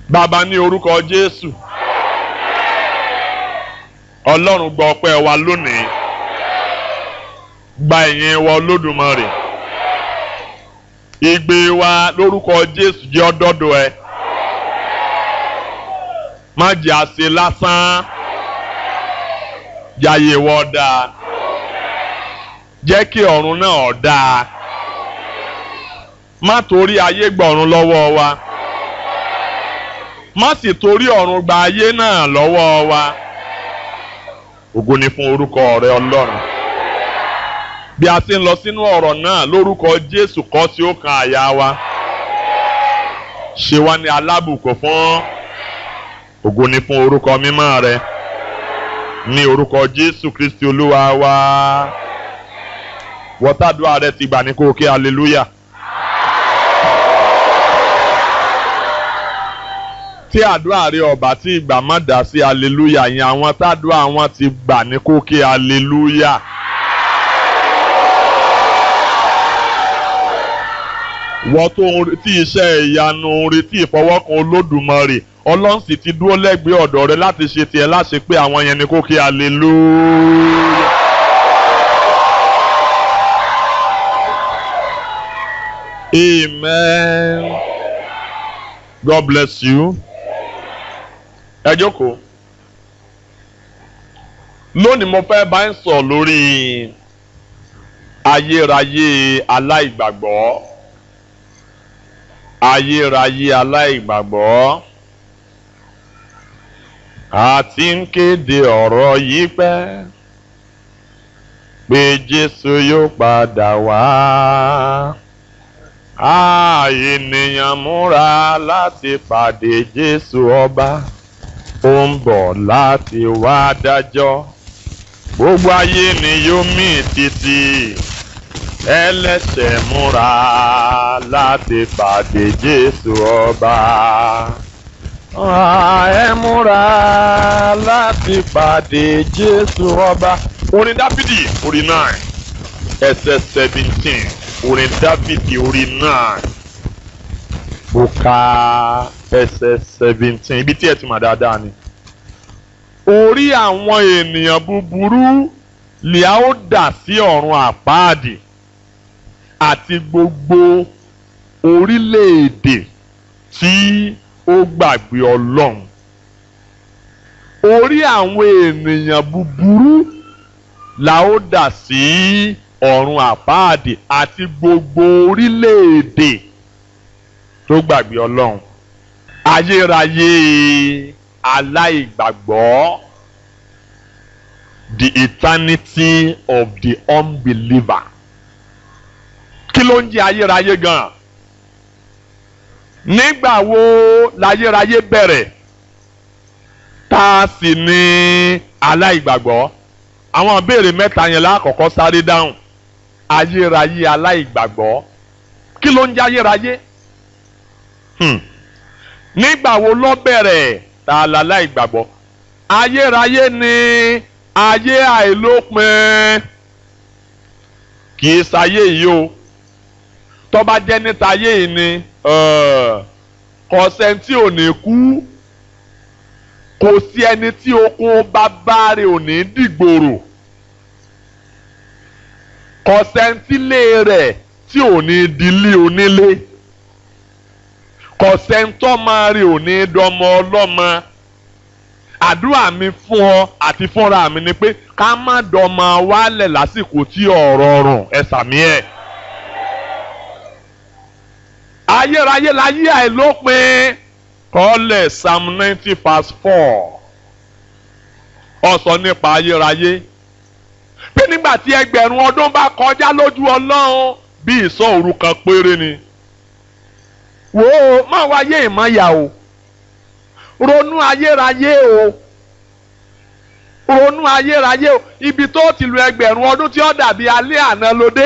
bàbá ní orúkọ Jésù Ọlọ́run gba ọpẹ́ wa lónìí gba ìyìn wa Olódùmarè ìgbé wa lórúkọ Jésù jẹ́ ọdọ́dọ̀ ẹ má jẹ́ àṣe lásán jàyè wọ dáa jẹ́ kí ọ̀run náà dáa má torí ayé gbọ̀run lọ́wọ́ wa má sì torí ọ̀run gba ayé náà lọ́wọ́ wa ògo ni fún orúkọ rẹ Ọlọ́run bí a ti ń lọ sínú ọ̀rọ̀ náà lórúkọ Jésù kọ́ tí ó kan àyà wa ṣe wá ní alábùkún fún ògo ni fún orúkọ mímọ́ rẹ ní orúkọ Jésù Kristi Olúwa wa wọ́tàdúrà rẹ ti gbà ní kó o kí hallelujah. tí àdúrà rẹ ọba tí ìgbà má dá sí hallelujah yẹn àwọn tádùá wọn ti gbà ní kó kí hallelujah. wọ́n tó ń retí iṣẹ́ ìyanu ń retí ìfọwọ́kan olódùmarè ọlọ́run sì ti dúró lẹ́gbẹ̀ẹ́ ọ̀dọ̀ rẹ láti ṣe tiẹ̀ láṣẹ pé àwọn yẹn ni kó kí hallelujah. Amen. God bless you. Ẹ jókòó. Lónìí mo fẹ́ bá ń sọ lórí ayérayé aláìgbàgbọ́. Ayérayé aláìgbàgbọ́. A ti ń kéde ọ̀rọ̀ yìí pẹ́ pé Jésù yóò padà wá. Ah, ènìyàn múra láti pàdé Jésù ọba ó ń bọ̀ láti wá dájọ́ gbogbo ayé ni yóò mì títì ẹlẹ́ṣẹ̀ múra láti pàdé Jésù ọba Ah, ẹ múra láti pàdé Jésù ọba orin Dáfídì orin náà ẹsẹ̀ seventeen orin dávidi orí náà mo ka ẹsẹ̀ seventeen ibi tí ẹ ti mọ̀ dáadáa ni. orí àwọn ènìyàn búburú lè a ó dà sí ọ̀run àpáàdì àti gbogbo orílẹ̀-èdè tí ó gbàgbé ọlọ́run. orí àwọn ènìyàn búburú la ó dà sí ọ̀run àpáàdì àti gbogbo orílẹ̀-èdè tó gbàgbé ọlọ́run ayérayé aláìgbàgbọ́ the eternity of the unbeliever kí ló ń jẹ́ ayérayé gan nígbà wo láyérayé bẹ̀rẹ̀ tá a sì ní aláìgbàgbọ́ àwọn ìbéèrè mẹ́ta yẹn lákọ̀ọ́kọ́ sáré dáhùn ayérayé aláìgbàgbọ́ kí ló ń jẹ́ ayérayé nígbà wo ló bẹ̀rẹ̀ tá a la láìgbàgbọ́ ayérayé ni ayé àìlópin kì í sáyé yìí o tó bá jẹ́ níta ayé yìí ni kọ̀sẹ́ntì ò ní kú kò sí ẹni tí okun bàbá rẹ̀ ò ní dìgbòrò kọ̀sẹ́ntílé rẹ̀ tí ò ní dilé onílé kọ̀sẹ́ntọ́mọ rẹ̀ ò ní dọmọ ọlọ́mọ àdúrà mi fún ọ àti fúnra mi ni pé ká má dọmọ wálẹ̀ lásìkò tí ọ̀rọ̀ rùn ẹ sàmí ẹ̀. ayérayé láyé àìlópin kọ́lẹ̀ psalm ninety verse four ó sọ nípa ayérayé pé nígbà tí ẹgbẹ̀rún ọdún bá kọjá lójú ọlọ́run bí ìsọ òru kan péré ni wò ó má wáyé ìmọ̀yà o ronú ayérayé o ronú ayérayé o ibi tó ti lu ẹgbẹ̀rún ọdún tí ó dàbí alẹ́ àná lóde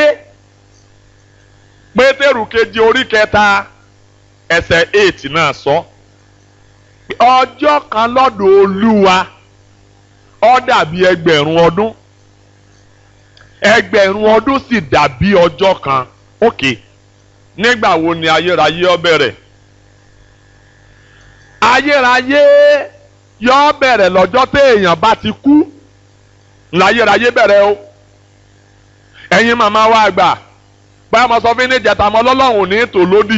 pétérù kejì orí kẹta ẹsẹ̀ eight náà sọ ọjọ́ kan lọ́dọ̀ olúwa ó dàbí ẹgbẹ̀rún ọdún ẹgbẹ̀rún ọdún sì dàbí ọjọ́ kan ókè nígbà wo ni ayérayé ó bẹ̀rẹ̀ ayérayé yọ bẹ̀rẹ̀ lọ́jọ́ téèyàn bá ti kú láyérayé bẹ̀rẹ̀ o ẹ̀yin màmá wa àgbà báyọ̀ mọ sọ fún ní ìjẹta mọ́ ọlọ́run ò ní ètò lódì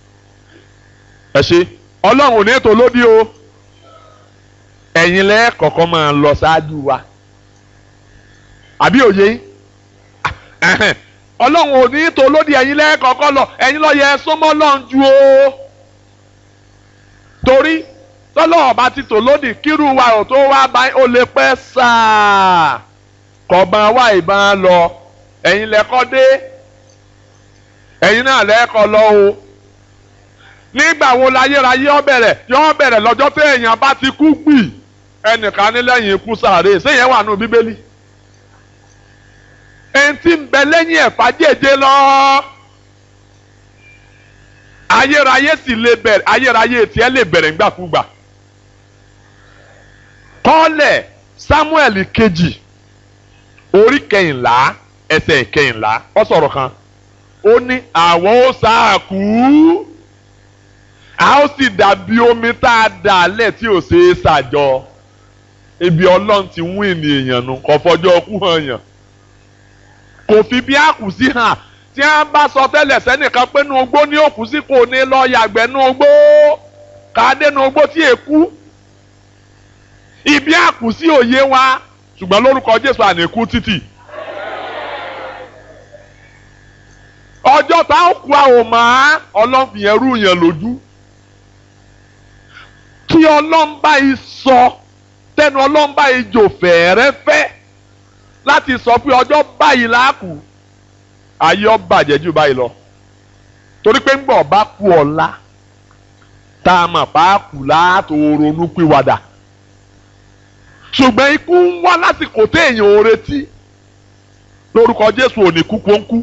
ẹ ṣe ọlọ́run ò ní ètò lódì o ẹ̀yin lẹ́ẹ̀kọ̀ọ̀kan máa lọ ṣáájú wa àbí òye ẹ̀hẹ̀n ọlọ́run ò ní ètò lódì ẹ̀yin lẹ́ẹ̀kọ̀ọ̀kan lọ ẹ̀yin lọ́ọ́ yẹ súnmọ́ lọ́n ju o torí tọ́lọ́wọ́ bá ti tò lódì kírú wa ò tó wá bá ó lè pẹ́ sáà kọ̀ọ̀bọ̀n wá ìbọn lọ ẹ̀yin lẹ́kọ́ dé ẹ̀yin náà lẹ́kọ́ lọ o nígbà wo láyérayé ó bẹ̀rẹ̀ yó bẹ̀rẹ̀ lọ́jọ́ tí èèyàn bá ti kú gbì ẹnìkan ní lẹ́yìn ikú sàárè séyẹn wà nù bíbélì ẹni tí ń bẹ lẹ́yìn ẹ̀fà jèjé lọ ayérayé sì lè bẹ̀rẹ̀ ayérayé tiẹ̀ lè bẹ̀rẹ̀ ńgbàkúgbà kọ́lẹ̀ Sámúẹ́lì kejì orí kẹyìnlá ẹsẹ̀ kẹyìnlá ó sọ̀rọ̀ kan ó ní àwọn ó sáàkú a ó sì dàbí omi tá a dà lẹ̀ tí ò ṣeé ṣàjọ ibi ọlọ́run ti wún ènìyàn nù kò fọjọ́ kú hàn yàn kò fi bí àkù sí hàn tí wọ́n bá sọ tẹ́lẹ̀ sẹ́nìkan pé nu ogbó ní òkú sí kò ní lọ yàgbẹ́ nu ogbó káadé nu ogbó tí èkú ibi àkù sí òye wa ṣùgbọ́n lórúkọ Jésù àníkú títì. ọjọ́ tá a kú a ò mọ̀ ọlọ́run fi yẹn rú yẹn lójú kí ọlọ́run bá yìí sọ tẹnu ọlọ́run bá yìí jò fẹ́ẹ́rẹ́fẹ́ láti sọ pé ọjọ́ báyìí láàkú ayé ọ bàjẹ́ jù báyìí lọ torí pé ńgbọ̀ bá kú ọ̀la tá a mọ̀ bá kú láàtò ronú pìwàdà ṣùgbọ́n ikú ń wá lásìkò téèyàn ò retí lórúkọ Jésù ò ní kú kó ń kú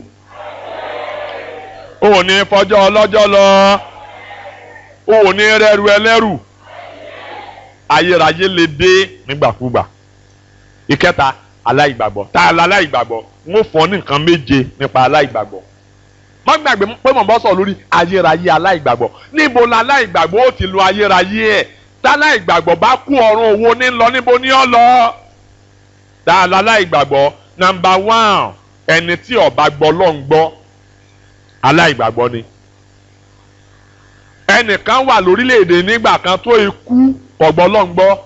ò ní fọjọ́ ọlọ́jọ́ lọ ò ní rẹ́rù ẹlẹ́rù ayérayé lè dé nígbàkúgbà ìkẹta aláìgbàgbọ́ tá a la aláìgbàgbọ́ ń ó fọ́ ní nǹkan méje nípa aláìgbàgbọ́ má gbàgbé pé mò ń bọ́ sọ lórí ayérayé aláìgbàgbọ́ níbo la aláìgbàgbọ́ ó ti lo ayérayé ẹ̀ tá aláìgbàgbọ́ bá kú ọ̀run òwò ní lọ níbo ní ọ lọ tá a la aláìgbàgbọ́ nàmbà wán ẹni tí ó bá gbọ́ ló ń gbọ́ aláìgbàgbọ́ ni ẹnìkan wà lórílẹ̀‐èdè nígbà kan tó ikú ọ̀gbọ́ ló ń gbọ́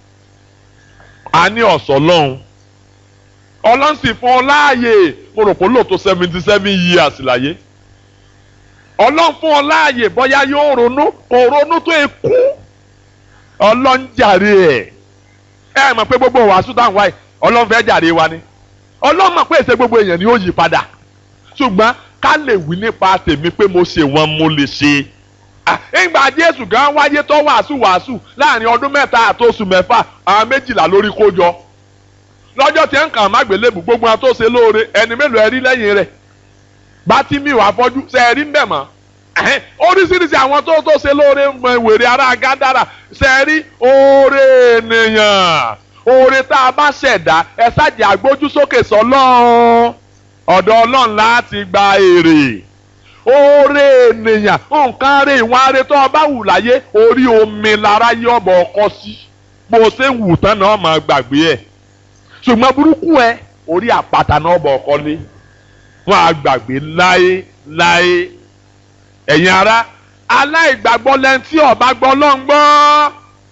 a ní ọ̀sọ́ lọ́hùn ọlọ́run sì fún ọ láàyè mo rò pé lóòótọ́ seventy seven years láyé ọlọ́run fún ọ láàyè bóyá yóò ronú kò ronú tó ikú ọlọ́run jàre ẹ̀ ẹ mọ̀ pé gbogbo wàásù táwọn wáyé ọlọ́run fẹ́ jàre wa ni ọlọ́run mọ̀ pé èsè gbogbo èèyàn ni ó yí padà ṣùgbọ́n ká lè wí nípa tèmi pé mo ṣe wọn mo lè ṣe ìgbà jésù gan wáyé tó wàásù wàásù láàrin ọdún mẹ́ta àtòsù mẹ́fà àwọn méjìlá lórí kó jọ lọ́jọ́ tí ń kàn má gbélébù gbogbo àwọn tó ṣe lóore ẹni mélòó ẹ rí lẹ́yìn rẹ̀ bátímíù afọ́jú ṣe ẹ rí ń bẹ̀ mọ́ oríṣiríṣi àwọn tó tó ṣe lóore mọ wèrè ara gádàrà ṣe ẹ rí oore ènìyàn oore tá a bá ṣẹ̀dá ẹ ṣáàjì àgbójú sókè sọlọ́run ọ̀dọ̀ ọlọ́run láti gba èrè oore ènìyàn nǹkan rẹ̀ ìwọ̀n arẹ tó o bá wù láyé orí omi lára yí ọ̀bọ̀ ọkọ sí bó o ṣe ń wù tán náà máa gbàgbé ẹ̀ ṣùgbọ́n burúkú ẹ orí àpáta náà bọ̀ ọkọ lé wọn á gbàgbé láé láé ẹ̀yin ará aláìgbàgbọ́ lẹ́ni tí ó bá gbọ́ ló ń gbọ́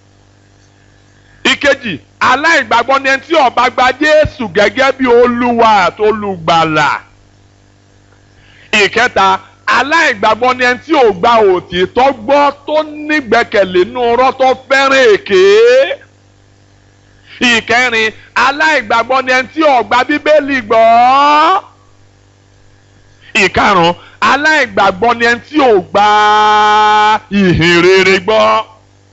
ìkejì aláìgbàgbọ́ ni ẹni tí ó bá gba Jésù gẹ́gẹ́ bí olúwa àti olùgbàlà ìkẹta aláìgbàgbọ́ ni ẹni tí ò gba òtítọ́ gbọ́ tó nígbẹ́kẹ̀lé nínú ọ̀rọ̀ tó fẹ́ràn èké ìkẹrin aláìgbàgbọ́ ni ẹni tí ò gba bíbélì gbọ́ ìkarùn aláìgbàgbọ́ ni ẹni tí ò gba ìhìn rere gbọ́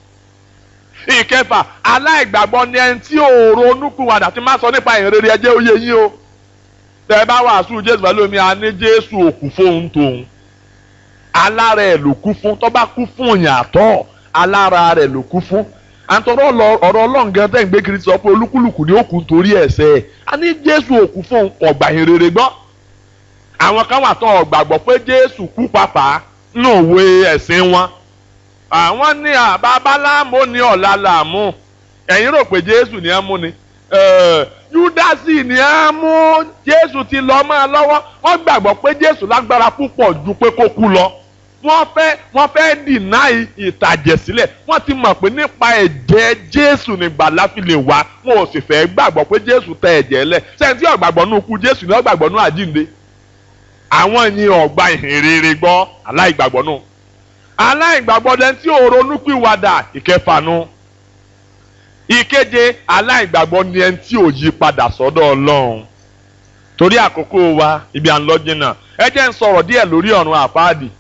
ìkẹfà aláìgbàgbọ́ ni ẹni tí ò ronúpìwàdà tí má sọ nípa ìhìn rere ẹjẹ́ ó yé yín o tẹ ẹ bá wàásù jésù pẹ̀lú omi a ní jésù òkú fóun tóun alára ẹ̀ ló kú fún tó bá kú fún yàtọ̀ alára rẹ̀ ló kú fún àtọ̀rọ̀ ọ̀rọ̀ ọlọ́run gan tẹ̀ ń gbé kiri sọ pé olúkúlùkù ní òkú torí ẹ̀ṣẹ̀ ẹ̀ a ní jésù òkú fóun ọ̀gbà ìhìn rere gbọ́ àwọn kan wà tó ọ̀gbàgbọ́ pé jésù kú pàpà nínú òwe ẹ̀sìn wọn àwọn ní àbábáláàmú ní ọ̀la làmú ẹ̀yin rò pé jésù ni ẹ mú ni júdásì ni ẹ mú jésù ti lọ mọ́ ẹ lọ́wọ́ wọ́n gbàgbọ́ pé jésù lágbára púpọ̀ ju pé kó kú lọ wọ́n fẹ́ wọ́n fẹ́ dìná ìtàjẹ̀ sílẹ̀ wọ́n ti mọ̀ pé nípa ẹ̀jẹ̀ jésù nígbàlà fi lè wá wọn ò sì fẹ́ gbàgbọ́ pé jésù tẹ ẹ̀jẹ̀ lẹ̀ sẹ́ńtì ọ̀gbàgbọ́ nù kú jésù ní ọ̀gbàgbọ́ nù àjínde àwọn yìí ọ̀gbà ìhìnrere gbọ́ aláìgbàgbọ́ nù aláìgbàgbọ́ dẹ́n tí ò ronúpìwàdà ìkẹfà nù ìkeje aláìgbàgbọ́ ni ẹni tí ò yí padà sọ́dọ̀ ọlọ́run torí àkókò wa ibi à ń lọ jìnnà ẹ jẹ́ ń sọ̀rọ̀ díẹ̀ lórí ọ̀run àpáàdì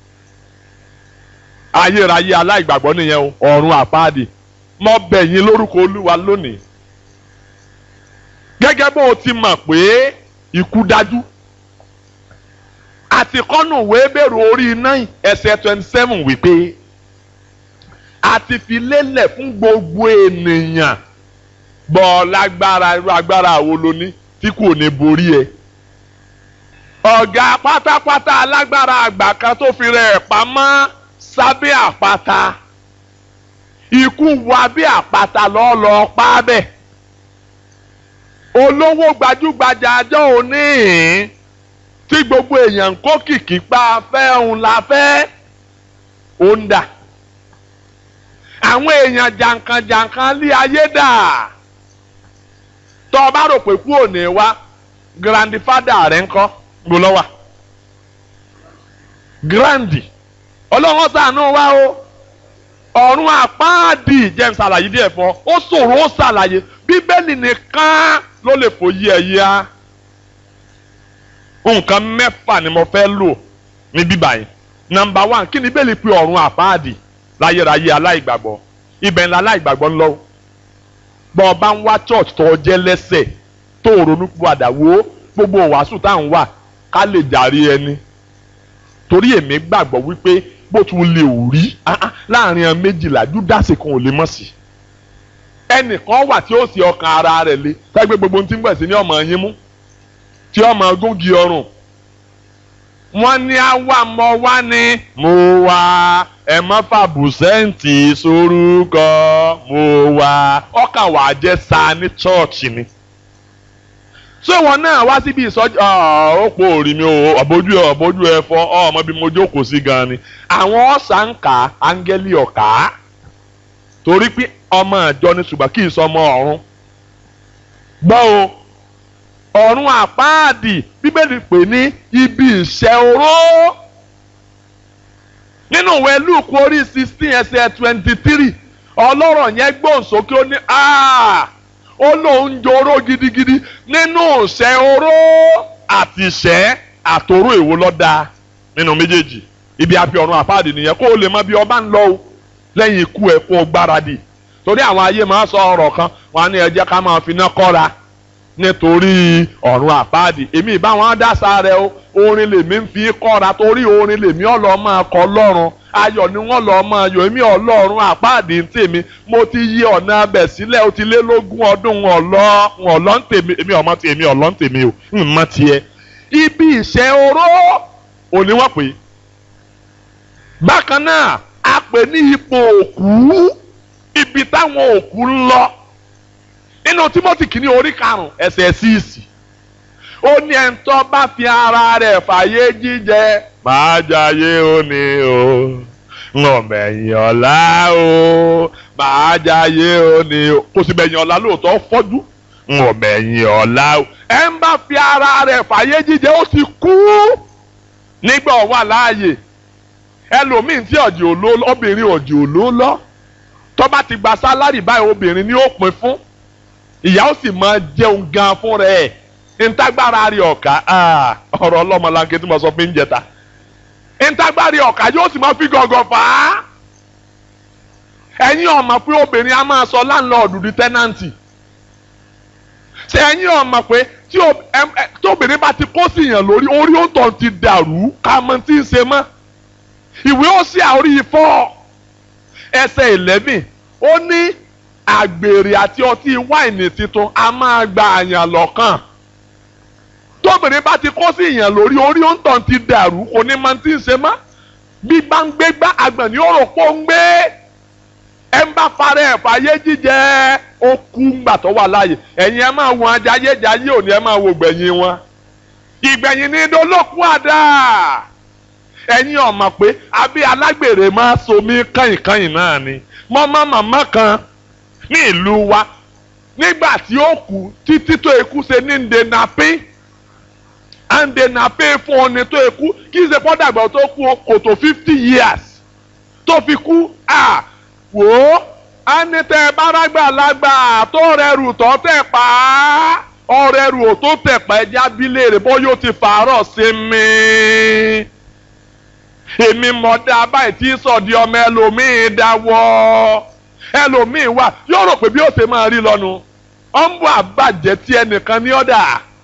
ayérayé aláìgbàgbọ́ nìyẹn o ọ̀run àpáàdì mo bẹ̀ yín lórúkọ olúwa lónìí gẹ́gẹ́ bó o ti mọ̀ pé ikú dájú àti kọ́nù wéébèrè orí nine ẹsẹ̀ twenty seven wípé a ti fi lélẹ̀ fún gbogbo ènìyàn bọ́ lágbára irú agbára wo lo ní tí kò ní borí ẹ. ọ̀gá pátápátá alágbára àgbà kan tó fi rẹ̀ pamọ́ sábẹ́ àpáta ikú wa bí àpáta lọ́ọ́lọ́ pa bẹ́ẹ̀. olówó gbajúgbajà àjọ òní tí gbogbo èèyàn ń kó kìkì pa fẹ́ òun la fẹ́ ó ń dà àwọn èèyàn jàǹkànjàǹkàn lé ayé dà tọ́ ọ bá rò pé kú òní wá grandfather rẹ̀ ń kọ́ gbó lọ́wà grandi ọlọ́run ṣàánú wa o ọ̀run àpáàdì jẹ́ ń ṣàlàyé díẹ̀ fún ọ ó ṣòro ó ṣàlàyé bíbélì nìkan ló lè fòye ẹ̀ yá nǹkan mẹ́fà ni mo fẹ́ lò ní bíbá yìí nàmbà wán kí ni bíbélì pé ọ̀run àpáàdì láyérayé aláìgbàgbọ́ ibẹ̀ ńlá aláìgbàgbọ́ ńlọ bọ́ ọ bá ń wá church tó jẹ́ lẹ́sẹ̀ tó ronú padà wo gbogbo wàásù tá à ń wà ká lè jàre ẹni torí èmi gbàgbọ́ wípé bó tún lè ò rí láàrin ẹ méjìlá júdásì kan ò lè mọ̀ sí ẹnìkan wà tí ó sì ọkàn ara rẹ̀ le sẹ́gbẹ́ gbogbo ohun tí ń gbẹ̀ sí ní ọmọ yín mú tí ọmọ gúngi ọrùn wọ́n ní àwa mọ wá ní mo wá ẹ má fàbùsẹ́ǹtì sórúkọ mo wá ọkàn wà á jẹ́ sa ní chọ́ọ̀chì ni. ṣé wọn náà wá síbi ìsọjí ó pò rí mi o ọ̀bójú ẹ ọ̀bójú ẹ fọ ọmọ bí mo jókòó sí gan ni. àwọn ọ̀sà ń kà áńgẹ́lì ọ̀kà torí pé ọmọ ìjọ ni ṣùgbọ́n kì í sọ ọmọ ọ̀run. gbọ́ o ọ̀run àpáàdì bíbélì pè ní ibi ìṣẹ́ oró nínú ìwé Lúùkù orí sixteen ẹsẹ̀ twenty three ọlọ́rọ̀ yẹn gbóhùn sókè ó ní ó lóun joró gidigidi nínú ìṣẹ́ oró àti ìṣẹ́ àtòrò èwo lọ́dà nínú méjèèjì ibi àfi ọ̀run àpáàdì nìyẹn kó o lè mọ bí ọba ń lọ o lẹ́yìn ikú ẹ̀ kó o gbáradì torí àwọn ayé máa sọ ọ̀rọ̀ kan wọn á ní ẹ jẹ́ ká máa fi iná kọ́ra nítorí ọ̀run àpáàdì èmi ìbá wọn dáṣà rẹ o orin lèmi ń fi kọ́ra torí orin lèmi ọ̀lọ́ máa kọ́ lọ́run ayọ̀ ni wọ́n lọ́ọ́ máa yọ̀ èmi ọlọ́run àpáàdì ń tèmi mo ti yí ọ̀nà abẹ̀ sílẹ̀ ó ti lé lógún ọdún ọ̀lọ́ ọ̀lọ́ ń tèmi èmi ọ̀mọ́ ti èmi ọ̀lọ́ ń tèmi o ń mọ́ tiẹ̀ ibi ìṣẹ́ oró òní wọ́n pè bákan náà a pè ní ipò òkú ibi táwọn òkú ń lọ nínú timothy kìíní orí karùn-ún ẹsẹ̀ síìsì ó ní ẹni tó bá fi ara rẹ̀ fàyè jíjẹ máa jayé òní o ńlọmẹyìn ọ̀la o máa jayé òní o kò sì bẹ̀yìn ọ̀la lóòótọ́ fọ́jú ńlọmẹyìn ọ̀la o ẹ ń bá fi ara rẹ̀ fàyè jíjẹ ó ti kú nígbà ó wà láàyè ẹlòmíín tí ọ̀jì òló obìnrin ọ̀jì òló lọ tó bá ti gba sálárì báyìí obìnrin ni ó pín fún ìyá ó sì máa jẹun gan fún rẹ̀ ntagbara rẹ̀ ọ̀ka ọ̀rọ̀ ọlọ́mọlanke tí mo sọ fún ìjẹta ntagbara rẹ̀ ọ̀ka yóò sì máa fi gọ̀gọ̀ fà á ẹ̀yin ọ̀mọ̀ pé obìnrin á máa sọ láńlọ́ọ̀dù di tẹ́nàntì ṣé ẹ̀yin ọ̀mọ̀ pé tí obìnrin bá ti kó sí yàn lórí orí òǹtọ̀ ti dàrú ká mọ tí ń ṣe mọ́ ìwé ó sì àórí fọ́ ẹsẹ̀ eleven ó ní àgbèrè àti ọtí wáìnì tuntun a máa gba àyàn lọ́kàn tóbìnrin bá ti kó sí ìyàn lórí orí òǹtàn ti dàrú kò ní máa ti ń ṣe mọ́ bí bá ń gbé gbá àgbọ̀n ní òrò pọ̀ ń gbé ẹ ń bá fara ẹ̀ fàyè jíjẹ ó kú ńgbà tó wà láàyè ẹ̀yin ẹ máa wọn ajayéjayé òní ẹ máa wo gbẹ̀yìn wọn ìgbẹ̀yìn ní dolókun àdá ẹ̀yin ọ̀mọ̀ pé abẹ́ alágbèrè máa somi kàyìnkàyìn náà ni mọ́mọ́ màmá kan ní ìlú wa nígbà tí ó kú títí tó ikú ṣe ní ndenapé ndenapé fún ọni tó ikú kì í ṣe pọ́ dàgbà tó kú kò tó fifty years tó fi kú à wò ó á ní tẹ bárágbà lágbà tó rẹrù tó tẹ̀ pa á ọrẹrù ò tó tẹ̀ pa ẹja bílẹ̀ rẹ̀ bọ́ yóò ti fàárọ̀ sí mi èmi mọ̀ dá báyìí tí sọ̀dí ọmọ ẹlòmíín dáwọ́ ẹlòmíín wà yóò rò pé bí ó ṣe máa rí lọ́nu ọ̀nbù àbàjẹ́ tí ẹnìkan ní ọ̀dà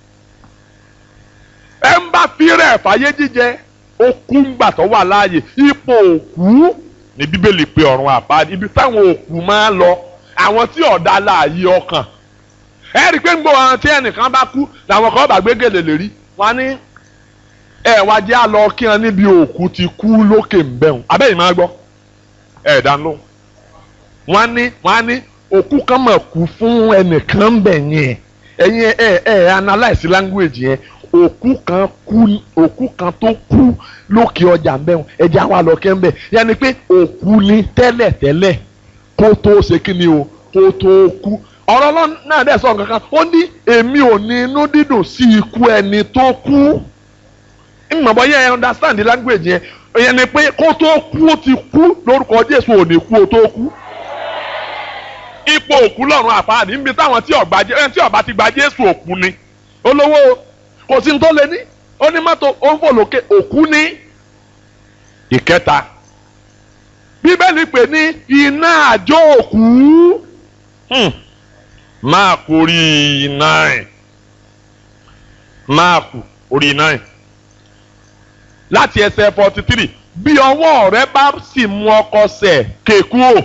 ẹ ń bá fírẹ̀ fàyè jíjẹ okú ńgbà tó wà láàyè ipò òkú ní bíbélì pé ọ̀run àpáàdé ibi táwọn òkú máa ń lọ àwọn tí ọ̀dà láàyè ọkàn ẹ rí i pé gbogbo àwọn tí ẹnìkan bá kú làwọn kan bá gbé gèlè lérí wọn ní ẹ wá jẹ́ àlọ́ kí wọn níbi òkú ti kú lókè ń bẹ̀rùn abẹ́yìn máa gbọ́ ẹ̀ dánú wọn ní wọn ní òkú kan mọ̀ kú fún ẹnìkan ń bẹ̀ yẹn ẹ̀yin ẹ̀ ẹ̀ analyse language yẹn òkú kan kú òkú kan tó kú lókè ọjà ń bẹ̀rùn ẹ̀jẹ̀ àwọn àlọ́ kẹ́ ń bẹ̀ yẹn ni pé òkú ni tẹ́lẹ̀ tẹ́lẹ̀ kó tó ṣe kí ni o kó tó kú ọ̀rọ̀ náà dẹ̀ sọ kankan ó ní èmi ò ní inú dídùn sí ikú ẹni tó kú ìmọ̀bọ yẹn ẹ understand the language yẹn yẹn ni pé kó tó kú ó ti kú lórúkọ Jésù ò ní kú ó tó kú ipò òkú lọ́run àpáàdé níbi táwọn tí ọba jẹ tí ọba ti gba Jésù òkú ni olówó kò sí ní tó lé ní ó ní mọ́tò ó ń fò lókè òkú ní ìkẹta bíbélì pè ní iná àjò òkú. Hmm máàkù orí nine máàkù orí nine láti ẹsẹ̀ forty three bí ọwọ́ rẹ bá sì mú ọkọ sẹ̀ kéku o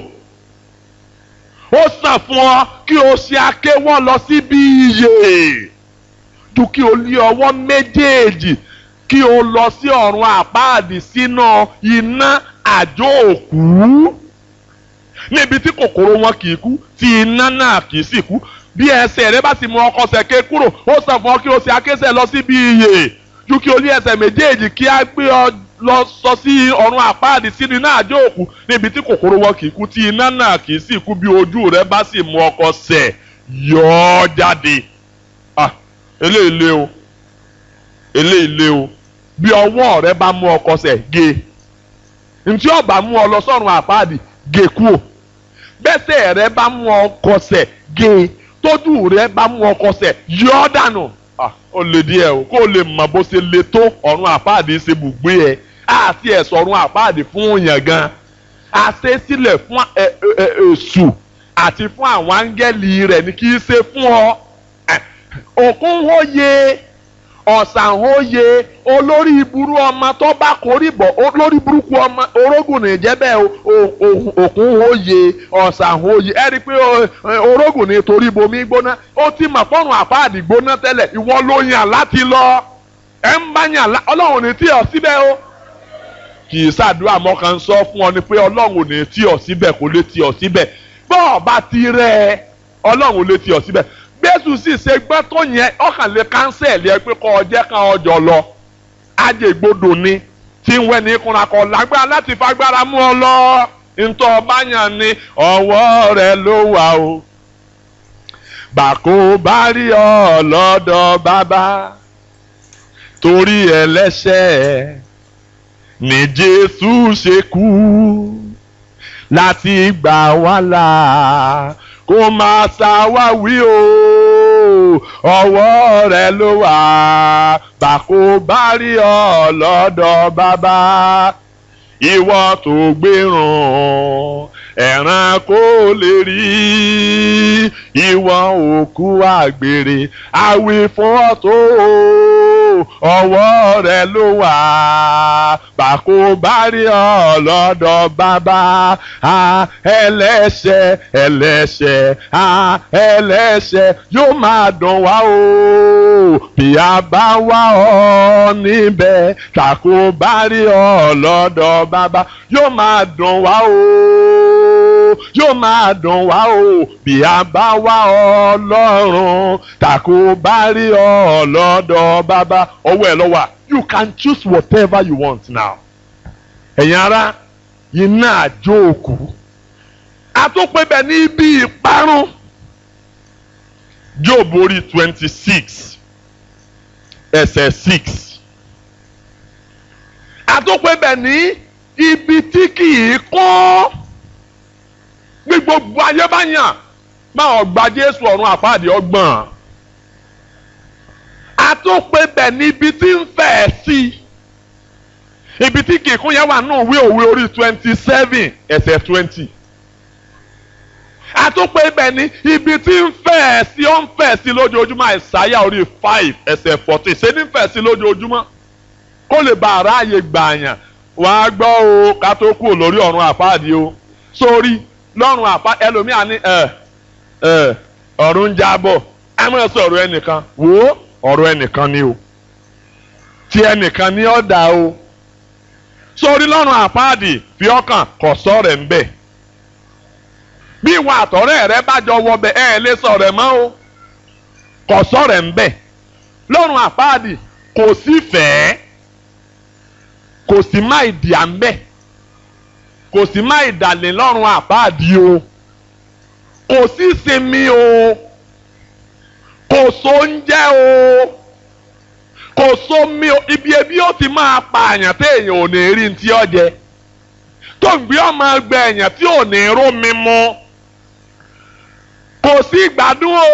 ó sàn fún ọ kí o ṣe akéwọ́ lọ síbi iyè ju kí o lé ọwọ́ méjèèjì kí o lọ sí ọ̀run àpáàdì sínú iná àjò òkú níbi tí kòkòrò wọn kì í kú tí iná náà kì í sì kú bí ẹsẹ̀ rẹ bá ti mú ọkọ sẹ̀ké kúrò ó sàn fún ọ kí o ṣe akésẹ̀ lọ síbi iyè ju kí o ní ẹsẹ̀ méjèèjì kí á gbé ọ lọ sọ sí ọ̀run àpáàdì sínú iná àjò òkú níbi tí kòkòrò wọn kì í kú tí iná náà kì í sì kú bí ojú rẹ bá sì mú ọkọ sẹ̀ yọ ọ jáde ah eléyìí lé o eléyìí lé o bí ọwọ́ rẹ bá mú ọkọ sẹ̀ gé ntí ọba mú ọ lọ sọ́run àpáàdì gé kúò bẹ́sẹ̀ rẹ bá mú ọ kọsẹ̀ gé tójú rẹ bá mú ọ kọsẹ̀ yọ ọ́ dànù ó lè díẹ̀ o kó o lè mọ̀ bó ṣe le tó ọ̀run àpáàdé ṣe bùgbé ẹ àti ẹ̀sọ̀ ọ̀run àpáàdé fún òyàn gan a ṣe sílẹ̀ fún èṣù àti fún àwọn áńgẹ́lì rẹ̀ ní kì í ṣe fún ọ òkun hóye ọ̀sán hóye olórí ìburú ọmọ tó bá kórì bọ̀ olórí burúkú ọmọ orógùn ní jẹ́bẹ̀ òkun hóye ọ̀sán hóye ẹ rí i pé orógùn ní torí bomi gbóná ó ti mọ̀ fọ́rùn àpáàdì gbóná tẹ́lẹ̀ ìwọ ló yàn láti lọ ẹ ń bá yàn ọlọ́run ní tí ọ síbẹ̀ o kì í ṣàdúrà mọ́kàn sọ fún ọ ni pé ọlọ́run ní tí ọ síbẹ̀ kò lè tí ọ síbẹ̀ bọ́ọ̀ bá ti rẹ̀ ọlọ́run lè tí ọ síbẹ̀ gbẹ́sù sì ṣe gbọ́n tó yẹn ọkàn lè kánsẹ̀lì ẹ pé kọ́ ọjẹ́ kan ọjọ́ lọ ajẹ́gbodò ni tí ń wẹ́ ní kúnra kọ́ lágbára láti fagbára mú ọ lọ ntọ́ ọba yàn ni ọwọ́ rẹ ló wà o bàkó bá rí ọ lọ́dọ̀ bàbá torí ẹlẹ́ṣẹ̀ ni Jésù ṣe kú láti gbà wá là kó máa ṣàwáwí o ọwọ́ rẹ ló wà bàkó bá rí ọ lọ́dọ̀ bàbá ìwọ tó gbérùn ẹ̀ràn kó lè rí ìwọ òkú àgbèrè àwì fún ọ tó ọwọ́ rẹ ló wà bàkó bá rí ọ lọ́dọ̀ bàbá ẹlẹ́ṣẹ̀ ẹlẹ́ṣẹ̀ ẹlẹ́ṣẹ̀ yóò máa dùn wá o bí a bá wá ọ níbẹ̀ tàkó bá rí ọ lọ́dọ̀ bàbá yóò máa dùn wá o yóò máa dùn wá o bí a bá wá ọ lọ́rùn tàkó bá rí ọ lọ́dọ̀ bàbá ọwọ́ ẹ̀ lọ́wọ́ you can choose whatever you want now ẹ̀yin ara iná àjò òkú àtúnpẹ́ bẹ̀ ní ibi ìparun job orí twenty six ẹsẹ̀ six àtúnpẹ́ bẹ̀ ní ibi tí kì í kún bí gbogbo ayé bá yàn máa gba jésù ọ̀run àpáàdé ọgbọ̀n àtúnpẹ́ bẹ̀ ní ibi tí ń fẹ̀ sí ibi tí kì í kún yẹn wà nínú ìwé òwe orí twenty seven ẹsẹ̀ twenty àtúpẹ́ ibẹ̀ ni ibi tí ń fẹ̀ sí ó ń fẹ̀ sí lójoojúmọ́ àìsáyà orí five ẹsẹ̀ fourteen ṣé ní fẹ̀ sí lójoojúmọ́ kó lè bá aráàyè gbààyàn wàá gbọ́ o ká tó kú lórí ọ̀run àpáàdé o sórí lọ́run àpá ẹlòmíà ní ẹ ẹ ọ̀run ń jábọ̀ ẹ mọ̀ sọ ọ̀rọ̀ ẹnìkan wò ó ọ̀rọ̀ ẹnìkan ni o tí ẹnìkan ní ọ̀dà o sórí lọ́run àpáàdé fi ọkàn kọ̀ sọ́ọ̀rẹ̀ ń bẹ̀ bí ìwà àtọ̀rẹ́ rẹ bá jọ wọbẹ̀ ẹ ẹ lè sọ̀rọ̀ ẹ̀ mọ́ o kò sọ̀rọ̀ ẹ̀ ń bẹ̀ lọ́rùn àpáàdì kò sí fẹ́ẹ́ kò sí má ìdí à ń bẹ̀ kò sí má ìdàlẹ̀ lọ́rùn àpáàdì o kò sí sinmi o kò sóúnjẹ o kò sómi o ibi ebi ó ti máa pa àyàn téèyàn ò ní rí ní tí ó jẹ tó ń gbé ọmọ ẹgbẹ́ èèyàn tí ò ní rómi mu kò sí ìgbádùn o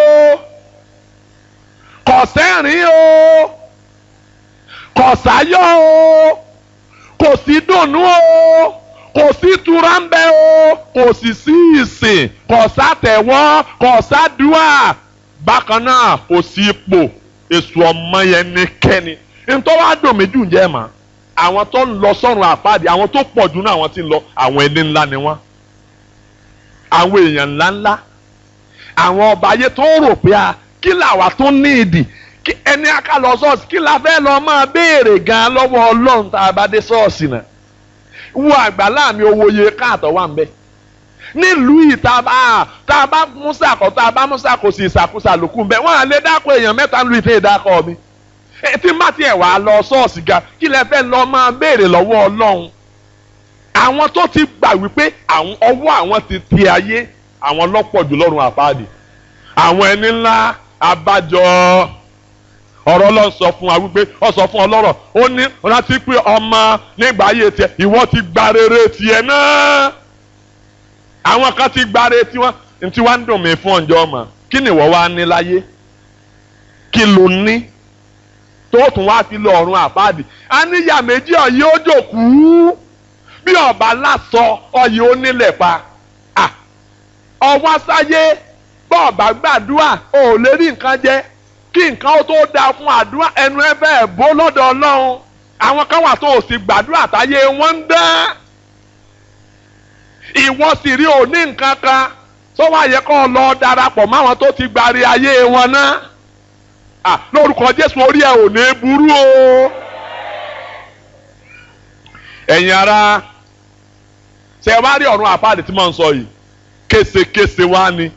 kò sẹ́rìn o kò sáyọ̀ o kò sí dùnnú o kò sí tura ń bẹ o kò sì sí ìsìn kò sátẹ̀wọ́ kò sádùá bákan náà kò sí ipò èso ọmọ yẹn ní kẹ́ni ntọ́ wa dùn mí jù ń jẹ́ màá àwọn tó ń lọ sọ́run àpáàdé àwọn tó pọ̀ jù náà àwọn tí ń lọ àwọn ẹni ńlá ni wọ́n àwọn èèyàn ńláńlá àwọn ọba ayé tó rò pé a kí làwa tó ní ìdì kí ẹni aká lọ ṣọ́ọ̀ṣì kí la fẹ́ lọ máa béèrè gan lọ́wọ́ ọlọ́run tá a bá dé ṣọ́ọ̀ṣì náà wo àgbàlá mi owó iye káàtọ̀ wà ń bẹ nílùú yìí tá a bá tá a bá musa kọ tá a bá musa kò sí ìsàkóso àlòkù ń bẹ wọn à lè dákọ èèyàn mẹ́ta ń lu ìtẹ́ ìdákọ mi tí má tiẹ̀ wá lọ ṣọ́ọ̀ṣì ga kí lẹ fẹ́ lọ máa béèrè lọ́wọ́ ọlọ́run àwọn tó ti gbà wípé àwọn ọwọ́ àwọn ti ti ayé àwọn lọ́pọ̀ jù lọ́rùn àpáàdì àwọn ẹni ńlá abájọ ọ̀rọ̀ lọ sọ fún wa wípé ọ sọ fún ọlọ́rọ̀ ó ní rántí pé ọmọ nígbà ayé tiẹ̀ ìwọ ti gba rere tiẹ̀ náà àwọn kan ti gba rere tiwọn ntí wàá ń dùn mí fún ọjọ́ ọmọ kí ni ìwọ wá ní láyé kí ló ní tó tún wá fi lọ ọ̀run àpáàdì a níyà méjì ọ̀yẹ́ ó jòkú bí ọba lásọ ọ̀yẹ́ ó nílẹ̀ pa ọwọ́ sáyé bọ́ọ̀bà gbàdúrà ò lè rí nǹkan jẹ kí nǹkan ó tó dáa fún àdúrà ẹnu ẹ fẹ́ bó lọ́dọ̀ ọlọ́run àwọn kan wà tó o sì gbàdúrà táyé wọ́n ń dán ìwọ sì rí òní nǹkan kan tó wá yẹ kó lọ darapọ̀ máwọn tó ti gbàrí ayé wọn náà ah lórúkọ jésù orí ẹ ò ní burú o ẹ̀yin ara ṣe wá rí ọ̀run àpáàdé tí mò ń sọ yìí késekése wá ni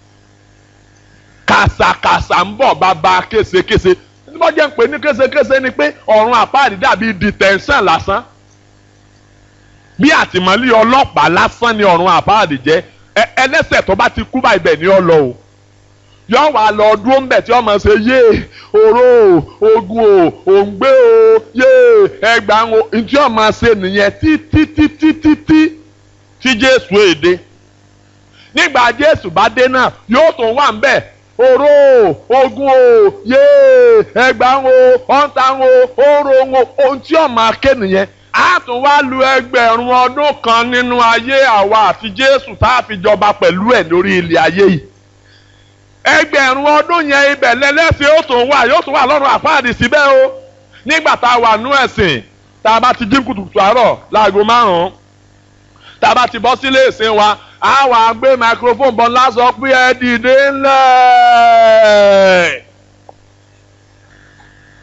kàsàkàsà ń bọ̀ bàbá késekése tí wọ́n jẹ́ ń pè ní késekése ni pé ọ̀run àpáàdé dàbí detention lásán bí àtìmọ́lé ọlọ́pàá lásán ni ọ̀run àpáàdé jẹ́ ẹlẹ́sẹ̀ tó bá ti kú báyìí bẹ̀ ni ọ lọ o yọ wà lọ dúró ńbẹ tí ọmọ ṣe yé oró ogun o òǹgbẹ o yé ẹgbàá o ntí ọmọ ṣe nìyẹn títí títí títí tí jésù èdè nígbà jésù bá dé náà yóò tún wà ńbẹ oró ogun o yé ẹgbàá o ọ̀ǹtà o oró o ohun tí ọmọ ake nìyẹn a tún wá lu ẹgbẹ̀rún ọdún kan nínú ayé àwa àti jésù tá a fi jọba pẹ̀lú ẹ̀ lórí ilẹ̀ ayé yìí ẹgbẹ̀rún ọdún yẹn ibẹ̀ lẹ́lẹ́sìn ó tún wà yóò tún wà lọ́rùn àpáàdì síbẹ̀ o nígbà tá a wà nú ẹ̀sìn tá a bá ti jí kùtùkùtù àárọ̀ láago márùn-ún tá a bá ti bọ́ sílé ìsìn wa a wà gbé microphone bọ́ lásọ pé ẹ dìde ńlẹ̀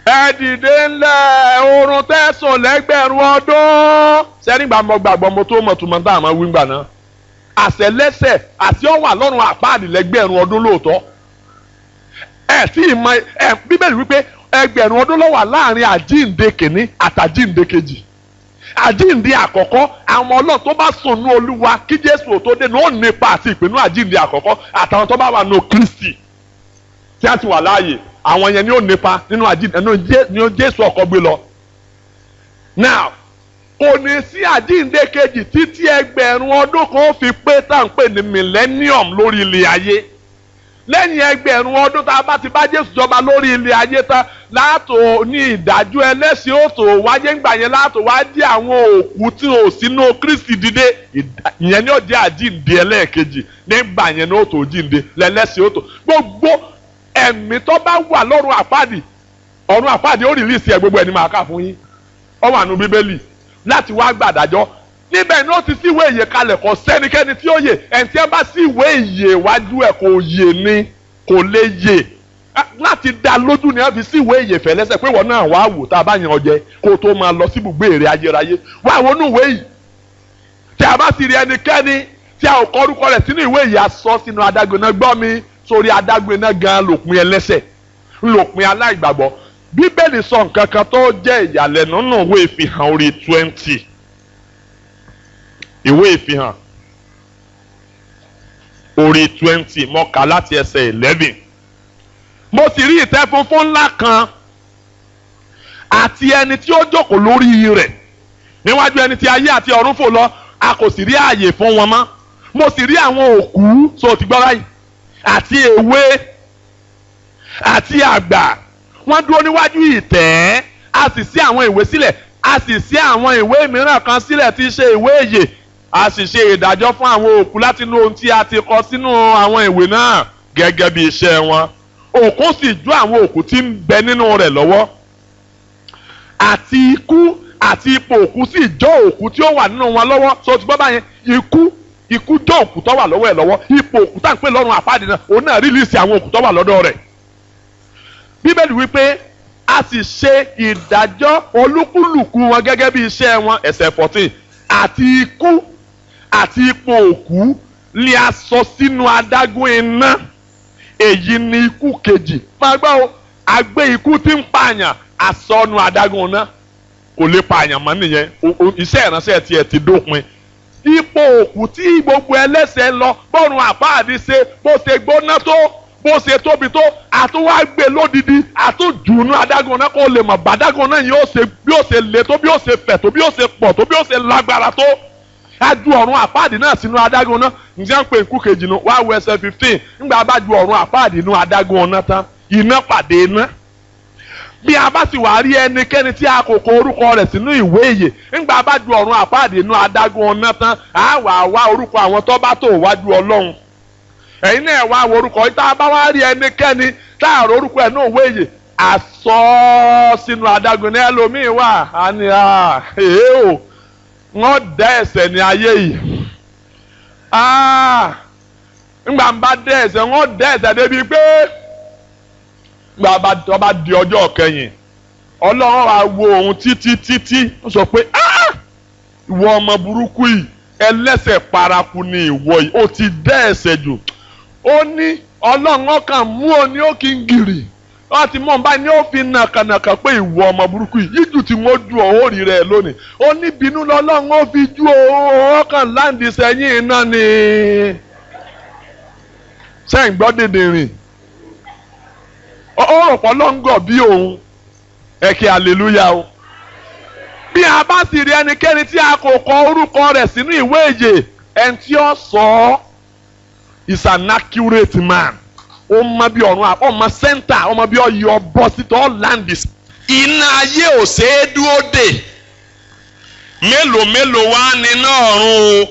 ẹ dìde ńlẹ̀ oorun tẹ̀sán lẹ́gbẹ̀rún ọdún sẹ́nìgbà mo gbàgbọ́ mo tó mọ̀ tùmọ̀ tá a máa wí gbà náà àṣẹ lẹ́sẹ̀ àti ọ̀wà lọ́rùn àpáàdì lẹ́gbẹ̀rún ọdún lóòótọ́ ẹ tí ì mọ ẹ bíbélì wípé ẹgbẹ̀rún ọdún ló wà láàrin àjíǹde kìíní àtàjíǹde kejì àjíǹde àkọ́kọ́ àwọn ọlọ́run tó bá sùn ní olúwa kí jésù ò tó dé ní ó nípa àti ìpinnu àjíǹde àkọ́kọ́ àtàwọn tó bá wà ní kristi tí a ti wà láàyè àwọn yẹn ni ó nípa nínú àjíǹde ní jésù ọkọ gbé lọ. now kò ní sí àjíǹde kejì títí ẹgbẹ̀rún ọdún kan fi pé tá à ń pè ní millennium lórí ilé ayé lẹ́yìn ẹgbẹ̀rún ọdún tá a bá ti bá jésù jọba lórí ilé ayé tán láàtò ní ìdájọ́ ẹlẹ́sìn òtò wáyé ńgbà yẹn láàtò wá dí àwọn òkú tí ò sínú kristi dìde ìyẹn ni ó jẹ́ àjíǹde ẹlẹ́ẹ̀kejì nígbà yẹn ní òtò jíǹde lẹ́lẹ́sìn òtò gbogbo ẹ̀mí tó bá wà lọ́run àpáàdì ọ̀run àpáàdì ó rìlíìsì ẹ̀ gbogbo ẹni máa kà fún yín ó wà nù bíbélì láti wá gbàdájọ́ níbẹ̀ ni ó ti síwèé ìyè kalẹ̀ kọ́ sẹ́nikẹ́ni tí ó yè ẹni tí ẹ bá síwèé ìyè wájú ẹ̀ kò yè ni kò lè yè láti dá lójú ni ẹ fi síwèé ìyè fẹ́ lẹ́sẹ̀ pé wọ́n náà wàá wò tá a bá yan ọjẹ́ kó o tó máa lọ sí ibùgbé èrè ayérayé wá àwọn onúwèé yìí tí a bá sì rí ẹnikẹ́ni tí a ò kọ orúkọ rẹ̀ sínú ìwé yìí a sọ sínú adágún náà gbọ́ mi sórí adágún náà gan lòpin ẹlẹ́sẹ̀ lòpin aláìgbàgbọ́ bíbélì sọ nǹkan kan tó jẹ́ ìyàlẹ́nu nínú ìwé ìfihàn orí twenty ìwé ìfihàn orí twenty mo kà láti ẹsẹ̀ eleven mo sì rí ìtẹ́ funfun ńlá kan àti ẹni tí ó jókòó lórí rẹ̀ níwájú ẹni tí ayé àti ọ̀run fò lọ a kò sì rí ààyè fún wọn mọ́ mo sì rí àwọn òkú so ti gbọ́ báyìí àti èwe àti àgbà wọ́n dúró níwájú ìtẹ́ a sì ṣí àwọn ìwé sílẹ̀ a sì ṣí àwọn ìwé mìíràn kan sílẹ̀ tí í ṣe ìwé ìyè a sì ṣe ìdájọ́ fún àwọn òkú láti inú ohun tí a ti kọ sínú àwọn ìwé náà gẹ́gẹ́ bí iṣẹ́ wọn òkú sì ju àwọn òkú tí ń bẹ nínú rẹ̀ lọ́wọ́ àti ikú àti ipò òkú sì jọ òkú tí ó wà nínú wọn lọ́wọ́ so ti gbọ́ báyẹn ikú ikú jọ òkú tó wà lọ́wọ́ ẹ̀ lọ́wọ́ ipò òkú tá à ń pè lọ́rùn àpáàdé náà òun náà rìlíìsì àwọn òkú tó wà lọ́dọ̀ rẹ̀ bíbélì wípé a sì ṣe ìdájọ́ olúkúlùkù wọn gẹ́gẹ́ bí iṣẹ́ wọn ẹsẹ̀ fourteen àti ikú àti ipò òkú ni a sọ sínú adágún iná èyí ni ikú kejì máa gbọ́ o àgbé ikú tí ń pààyàn àsọnù adágún iná kò lè pààyàn mọ́ nìyẹn iṣẹ́ ìránṣẹ́ tiẹ̀ ti dópin ipò òkú tí gbogbo ẹlẹ́ṣẹ̀ lọ bọ́run àpáàdé ṣe bó ṣe gbóná tó bó ṣe tóbi tó àtúwá gbé lódìdí àtújùnú adágún náà kó lè mọ̀ bàdágún náà yóò ṣe bí ó ṣe le tó bí ó ṣe fẹ̀ tó bí ó ṣe pọ̀ tó bí ó ṣe lágbára tó aju ọ̀run àpáàdì náà sínú adágún náà ǹjẹ́ ń pè nkú kejì nu wá wọ ẹsẹ̀ fifteen ńgbà bá ju ọ̀run àpáàdì inú adágún náà tán iná pàdé iná bí a bá sì wá rí ẹnikẹ́ni tí a kò kọ orúkọ rẹ̀ sínú ìwé ìyè ńgbà bá ju ọ̀run àpáàdì inú adágún náà tán á wà wá orúkọ àwọn tó bá tó wájú ọlọ́run ẹ̀yin náà wá wo orúkọ yìí tá a bá wá rí ẹnikẹ́ni tá a rò orúkọ ẹ̀ náà òwe yìí àsọ sínú adágún ní ẹlòmíín wà á ní à èé o wọ́n dá ẹ̀ṣẹ̀ ní ayé yìí ńgbà ń bá dá ẹ̀ṣẹ̀ wọ́n dá ẹ̀ṣẹ̀ débi pé ńgbà bá bá di ọjọ́ kẹyìn ọlọ́run wa wo òun títí títí ó sọ pé ìwọ ọmọ burúkú yìí ẹlẹ́ṣẹ̀ paraku ni ìwọ yìí ó ti dá ẹ̀ṣẹ̀ jù ó ní ọlọ́run ọkàn mú ọ ní ó kí ń gìrì wọ́n ti mọ̀ báyìí ní ó fi nàkànàkàn pé ìwọ ọmọ burúkú yìí yíjù tí wọ́n ju ọ̀hún rí rẹ̀ lónìí ó ní bínú lọ́lọ́run ó fi ju ọkàn láǹdì sẹ́yìn iná ni sẹ́yìn gbọ́ dèdè rìn ó rò pọ̀ lọ́ngọ̀ bí òun ẹ̀kẹ́ hallelujah o bí a bá sì rí ẹnikẹ́ni tí a kò kọ orúkọ rẹ̀ sínú ìwé ìyè ẹni tí ó sọ ọ́ is an accurate man ó mọ bí ọ̀run ọmọ sẹ́ńtà ọmọ bí ọyọ bọ́ sítọ́ ọ́láńdì. iná ayé ò ṣeé dúró dè mélòó mélòó wá níná ọ̀run o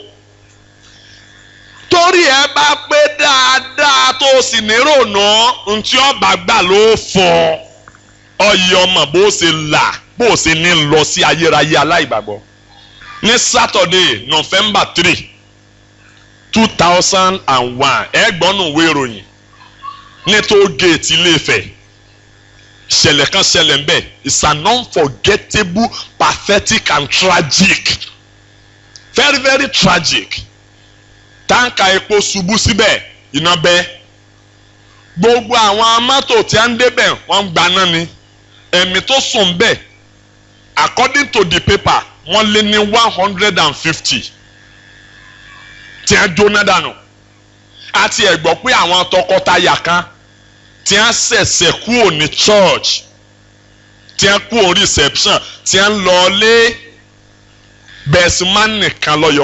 torí ẹ bá pé dáadáa tó o sì nírònà ntí ọba gbà ló fọ ọyẹ ọmọ bó ṣe là bó ṣe ní lọ sí ayérayé aláìgbàgbọ́ ní Saturday November three two thousand and one ẹgbọ́nù ìwé ìròyìn ní tó géètì Ilé-Ifẹ̀ ìṣẹ̀lẹ̀ kan ṣẹlẹ̀ ń bẹ̀ it's an unforgettable pathetic and tragic very very tragic táǹkà epo ṣubú síbẹ̀ iná bẹ́ gbogbo àwọn mọ́tò tí a ń débẹ̀ wọ́n ń gbaná ni ẹ̀mí tó sùn bẹ́ẹ̀ according to the paper wọ́n lé ní one hundred and fifty tí a jóná dànù àti ẹ̀ gbọ́ pé àwọn tọkọtaya kan tí a ṣẹ̀ṣẹ̀ kúrò ní church tí a kúrò reception tí a ń lọ lé bẹ́ẹ̀sìmán nìkan lọ́yọ̀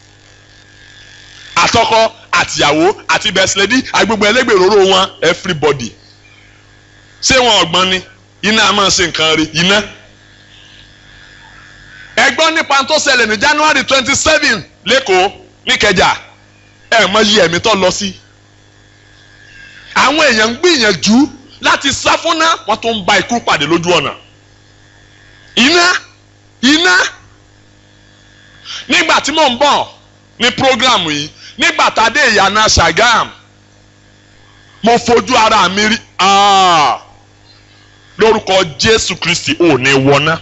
àtọkọ àtìyàwó àti bẹ́ẹ̀sìlẹ́dí agbègbè ẹlẹ́gbẹ̀rún wọn everybody ṣé wọn ọgbọ́n ni iná a máa ṣe nǹkan rí iná ẹgbọ́n nípa tó ṣẹlẹ̀ ní January twenty seven lẹ́kọ̀ọ́ níkẹjà ẹ̀ mọ yí ẹ̀mí tó lọ sí. àwọn èèyàn ń gbìyànjú láti sá fúnná wọ́n tó ń bá ikú pàdé lójú ọ̀nà. iná iná nígbà tí mò ń bọ̀ ní program yìí nígbà tá a dé ìyànà Ṣàgám mo fojú ara mi rí lórúkọ Jésù Kristi ò ní wọná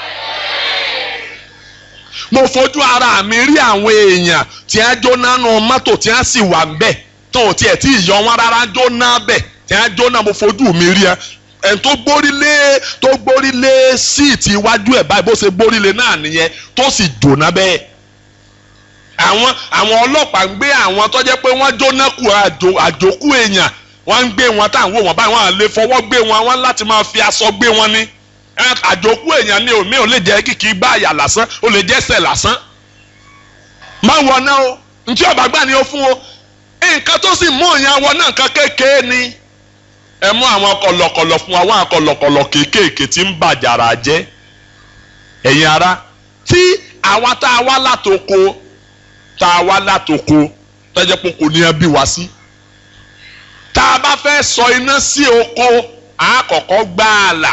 mo fojú ara mi rí àwọn èèyàn tí wọ́n jóná nu mọ́tò tí wọ́n sì wà ńbẹ̀ tó o tiẹ̀ tí ìyọ wọn rárá jóná bẹ̀ tí wọ́n jóná mo fojú mi rí ẹ ẹni tó gbórí lé tó gbórí lé síìtì iwájú ẹ̀ báyìí bó ṣe gbórí lé náà nìyẹn tó sì jóná bẹ́ẹ̀ àwọn àwọn ọlọ́pàá ń gbé àwọn tó jẹ́ pé wọ́n jóná kù àjòkú èèyàn wọ́n ń gbé wọn táwọn wò wọ́n báyìí wọ́n lè fọwọ́ gbé wọn wọ́n láti máa fi aṣọ gbé wọn ní àjòkú èèyàn ní omi ò lè jẹ́ kìkì gbá àyà lásán ó lè jẹ́ ẹsẹ̀ lásán má wọ náà o ntí ọba gbà ni ó fún o nǹkan tó sì mú òyìn wọ náà nǹkan kékeré ni ẹ mú àwọn kọ̀lọ̀kọ̀lọ̀ fún wa wọn kọ̀lọ̀kọ̀lọ̀ kéékèèké tí ń bàjàrà jẹ́ ẹ̀yin ara tí àwa tá a wá látòko tá a wá látòko tẹ́jẹ́ pé kò ní ẹbí wá sí tá a bá fẹ́ sọ iná sí oko àkọ́kọ́ gbáàlà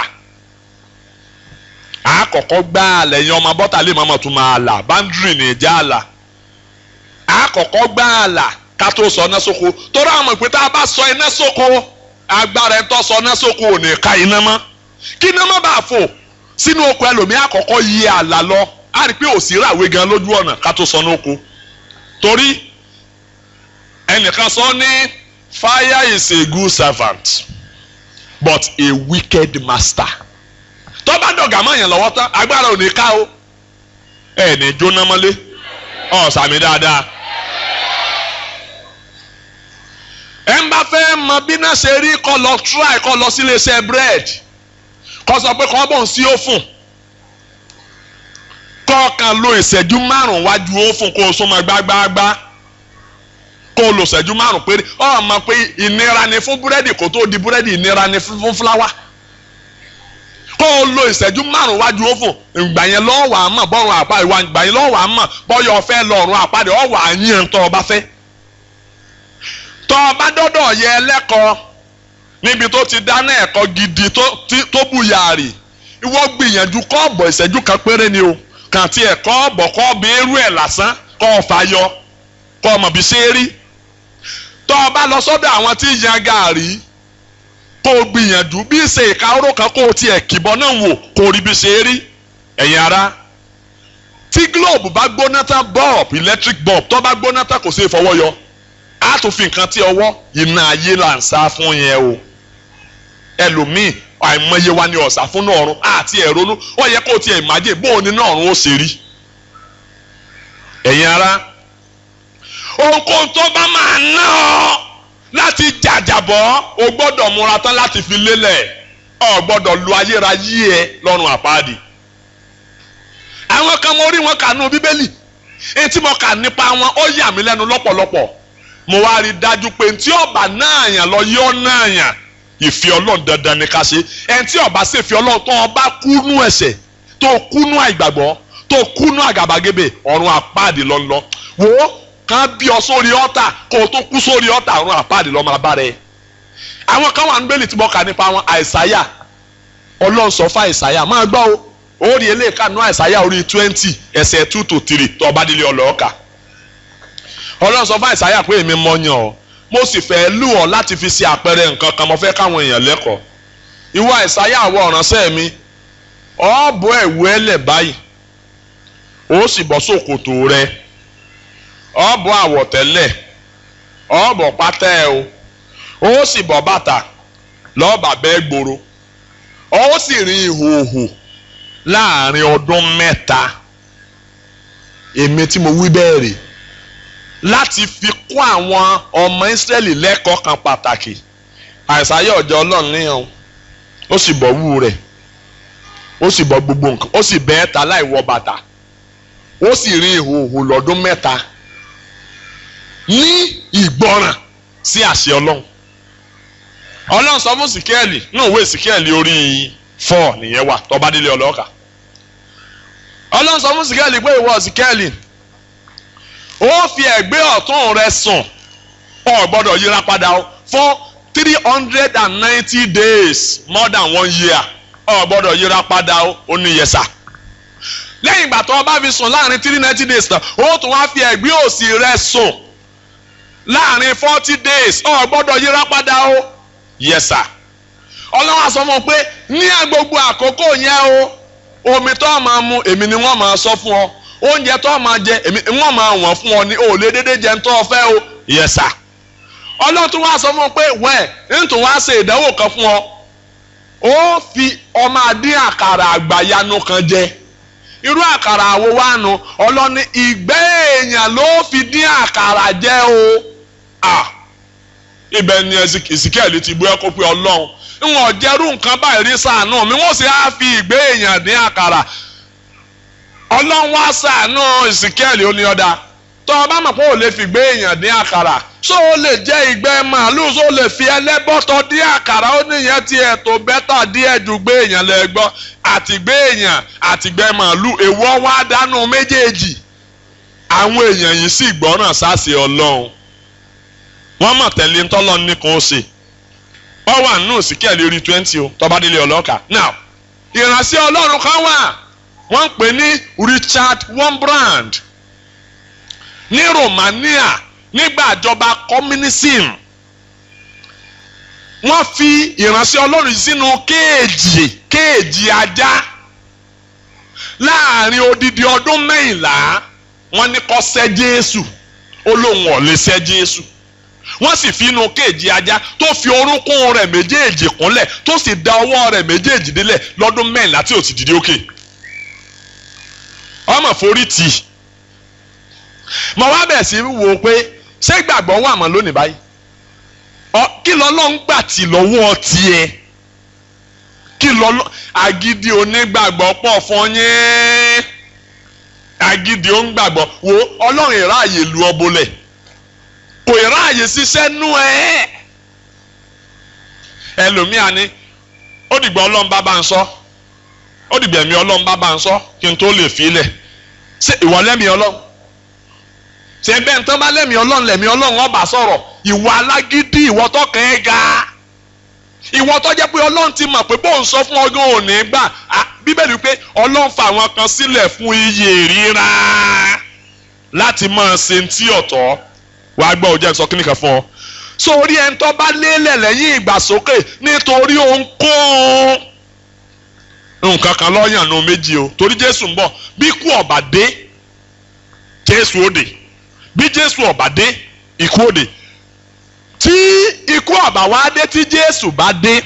àkọ́kọ́ gbáàlà ẹ̀yin ọmọ bọ́tà lè máa tún máa là báńdírì ní ìjà àlà àkọ́kọ́ gbáàlà ká tó sọ iná sóko torí àwọn ìpín tá a bá sọ iná sóko agbára ẹ̀ tó sọ iná sóko ò ní ká iná mọ́ kí iná má bàa fò sínú oko ẹlòmíì àkọ́kọ́ yí àlà lọ á rí i pé òsì ràwé gan lójú ọ̀nà ká tó sọ ní oko torí ẹnìkan sọ ní fire is a good servant but a wicked master tó bá dọ̀gà mọ́ yẹn lọ́wọ́ tán agbára ò ní ká o ẹ̀ ní jóná mọ́lé ọ̀ sàmì dáadáa. ẹ ń bá fẹ́ mọ bí náà ṣe rí kọ́ lọ try kọ́ lọ sí iléeṣẹ́ bread kọ́ sọ pé kọ́ bọ̀ ń sí òfun kọ́ kan lo ìṣẹ́jú márùn-ún wájú òfun kó o súnmọ́ gbágbáágbá kó o lo ìṣẹ́jú márùn-ún péré ọ̀ mọ̀ pé ìnira ni fún búrẹ́dì kó tó di búrẹ́dì ìnira ni fún fúláwà kó o lo ìṣẹ́jú márùn-ún wájú òfò ìgbà yẹn lọ́wọ́ àmọ́ bọ́run àpá ìwà ìgbà yẹn lọ́wọ́ àmọ́ bọ́yọ̀ ọ̀fẹ́ lọ́rùn àpáde ọ̀wọ́ àyàn tó o bá fẹ́. tó o bá dọ́dọ̀ yẹ ẹlẹ́kọ̀ọ́ níbi tó ti dáná ẹ̀kọ́ gidi tó bùyàrì ìwọ gbìyànjú kọ́ọ̀bọ̀ ìṣẹ́jú kan péré ni o kàn tí ẹ̀ kọ́ọ̀bọ̀ kọ́ọ̀bọ̀ eru ẹ̀ lásán kọ́ ọ fà yọ kọ́ ọmọ bí ṣe rí tó o bá lọ sọ́dọ̀ àwọn tí yan gàárì kó o gbìyànjú bí ṣe ìka oró kan kó o tiẹ̀ kìbọn náà wò kó o rí bí ṣe rí ẹ̀yin ara tí globe bá gbóná tán bulb electric bulb tó bá gbóná tán kò sí ìfọwọ́ yọ á tún fi nǹkan tí ọwọ́ iná ayé là ń sá fún yẹn o ẹlòmíì àìmọye wa ni ọ̀sà fún náà ọ̀run àti ẹ̀rọnú ó yẹ kó o tiẹ̀ ìmájè bóun ni náà ọ̀run ó ṣe rí ẹ̀yin ara ohunkóhun tó bá máa ná ọ láti jàjàbọ́ o gbọ́dọ̀ múra tán láti fi lélẹ̀ o gbọ́dọ̀ lu ayérayé ẹ lọ́rùn àpáàdì. àwọn kan mo rí wọn kà nù bíbélì èyí tí mo kà nípa wọn ó yà mí lẹ́nu lọ́pọ̀lọpọ̀ mo wá rí i dájú pé tí ọba náà yàn lọ yọ náà yàn ìfẹ́ ọlọ́run dandan ni ká ṣe ẹni tí ọba ṣe ìfẹ́ ọlọ́run tó ọba kúnú ẹ̀ṣẹ̀ tó kúnú àìgbàgbọ́ tó kúnú àgàbàgebè ọ̀run àpáàdì lọ́nlọ́ wò ó kan bí ọ sórí ọ̀tà kó o tó kú sórí ọ̀tà ọ̀run àpáàdì lọ́mọ abá rẹ̀ àwọn kan wà níbẹ̀lì tí mo kà nípa àwọn àìsáyà ọlọ́run sọ fún àìsáyà máa gbọ́ o ó rí eléyìíká nú àìsáyà orí twenty ẹsẹ̀ two to three tó ọba délé ọlọ́ọ̀ka ọlọ́run sọ fún àìsáyà pé èmi mọ yàn ọ́ mo sì fẹ́ lù ọ́ láti fi ṣe àpẹẹrẹ nǹkan kan mo fẹ́ káwọn èèyàn lẹ́kọ̀ọ́ ìwọ àìsáyà àwọ ọ̀ránṣẹ́ mi ọ bọ́ ẹ̀wù ẹlẹ̀ báyìí ó sì bọ́ ṣòkòtò rẹ ọ bọ́ àwọ̀tẹ́lẹ̀ ọ bọ́ pátá ẹ o ó sì bọ́ bàtà lọ́ọ̀bà bẹ́ẹ̀ gbòòrò ó sì rin ìhòòhò láàrin ọdún mẹ́ta èmi tí mo wí bẹ́ẹ̀ rè láti fi kún àwọn ọmọ Ísírẹ́lì lẹ́kọ̀ọ́ kan pàtàkì àìsàyè ọ̀jọ̀ ọlọ́run níyàn ó sì bọ́ wú rẹ̀ ó sì bọ́ gbogbo nǹkan ó sì bẹ́ẹ̀ ta láì wọ bàtà ó sì rin ìhòòhò lọ́dún mẹ́ta ní ìgbọràn sí àṣẹ ọlọ́run ọlọ́run sọ fún síkẹ́ẹ̀lì náà wé síkẹ́ẹ̀lì orí fọ́ nìyẹn wà tọ́ba délé ọlọ́ọ̀kà ọlọ́run sọ fún síkẹ́ẹ̀lì pé ìwọ síkẹ́ẹ̀lì ó fi ẹ̀gbẹ́ ọ̀tún rẹ sùn ọ gbọ́dọ̀ yíra padà fún three hundred and ninety days more than one year ọ gbọ́dọ̀ yíra padà ó ní yẹsà lẹ́yìn ìgbà tó o bá fi sùn láàrin three ninety days tán ó tún wá fi ẹ̀gbẹ́ òsì rẹ sùn láàrin forty days ọ gbọ́dọ̀ yíra padà ó yẹsà ọlọ́run á sọ fún ọ pé ní gbogbo àkókò yẹn o omi tó o máa mu èmi ni wọ́n máa sọ fún ọ oúnjẹ tó o máa jẹ èmi wọ́n máa wọ̀n fún ọ ní o lè dédé jẹun tó o fẹ́ o yẹsà ọlọ́run tún wá sọ fún ọ pé wẹ́ẹ̀ nítorí wá ṣe ìdánwò kan fún ọ ó fi ọmọ adé àkàrà àgbàyanu kan jẹ irú àkàrà àwo wá nu ọlọ́ni ìgbẹ́ èèyàn ló fi dín àkàrà jẹ o ah ibẹ̀ ni Ezekiel ti bú ẹkọ pé ọlọ́run ìwọ̀n jẹ́rú nǹkan báyìí rí sàánú mi wọ́n sì á fi ìgbé èèyàn dín àkàrà ọlọ́run wá sàánú Ezekiel ó ní ọ̀dà tọ́ ọ bá mọ̀ pé ò lè fi ìgbé èèyàn dín àkàrà ṣó o lè jẹ́ ìgbẹ́ màálùú ṣó o lè fi ẹlẹ́bọ̀tọ̀ dín àkàrà ó níyẹn ti ẹ̀tọ́ bẹ́tà díẹ̀ ju gbé èèyàn lẹ gbọ́ àtìgbé èèyàn àtìgbẹ́ màálùú èèwọ̀ wá dánú méjèèjì àwọn èèyàn yìí sì gbọ́ràn sáṣẹ ọlọ́run wọ́n mọ̀ tẹ̀lé ńtọ́lọ́ nìkan ó ṣe ọ wà nínú síkẹ́ẹ̀lì orí twenty o tọ́ba délé ọlọ́kà now ìránṣẹ́ ọlọ́run kan wà wọ́n ń pè ní Richard Wurmbrand ní Romania nígbà ìjọba communism wọ́n fi ìránṣẹ́ ọlọ́run sínú kéèjì kéèjì ajá láàrin odidi ọdún mẹ́yìnlá wọ́n ní kó sẹ́ Jésù ó lóun ò lè sẹ́ Jésù wọ́n sì fi inú kéèjì ajá tó fi orúnkún rẹ̀ méjèèjì kúnlẹ̀ tó sì da ọwọ́ rẹ̀ méjèèjì délẹ̀ lọ́dún mẹ́rìnlá tí ò ti dìde òkè. ọmọ forí tì í. mo wá bẹ̀ sí wò ó pé ṣé ìgbàgbọ́ wà mọ́ lónìí báyìí. kí lọ́lọ́ ń gbà tì lọ́wọ́ tiẹ̀. kí lọ́lọ́ agídí onígbàgbọ́ pọ̀ fún yín. agídí onígbàgbọ́ wo ọlọ́run ìráàyè lu ọbọlẹ̀ kò ráàyè ṣiṣẹ́ nú ẹ̀. ẹlòmíà ni ó dìgbà ọlọ́run bá bá ń sọ ó dìgbà ẹ̀mí ọlọ́run bá bá ń sọ kí n tó lè fi lẹ̀ ṣé ìwọ lẹ́mìí ọlọ́run ṣé bẹ́ẹ̀ tán bá lẹ́mìí ọlọ́run lẹ́mìí ọlọ́run ọba sọ̀rọ̀ ìwọ alágídí ìwọ tọkàn ẹ̀ ga ìwọ tó jẹ́ pé ọlọ́run ti mọ̀ pé bóun sọ fún ọdún òní gbà bíbélì pé ọlọ́run fa àwọn kan sílẹ̀ fún iyè ríra láti máa ṣe ti ọ̀tọ̀ wàá gbọ́ òjẹ́ sọ kíní kan fún ọ. sórí ẹni tó bá lélẹ̀ lẹ́yìn ìgbàsókè nítorí ohunkóhun nǹkan kan lọ́yàn nu méjì o torí jésù ń bọ̀ bí ikú ọ̀bà dé jésù òde bí jésù ọ̀bà dé ikú òde tí ikú ọ̀bà wá dé tí jésù bá dé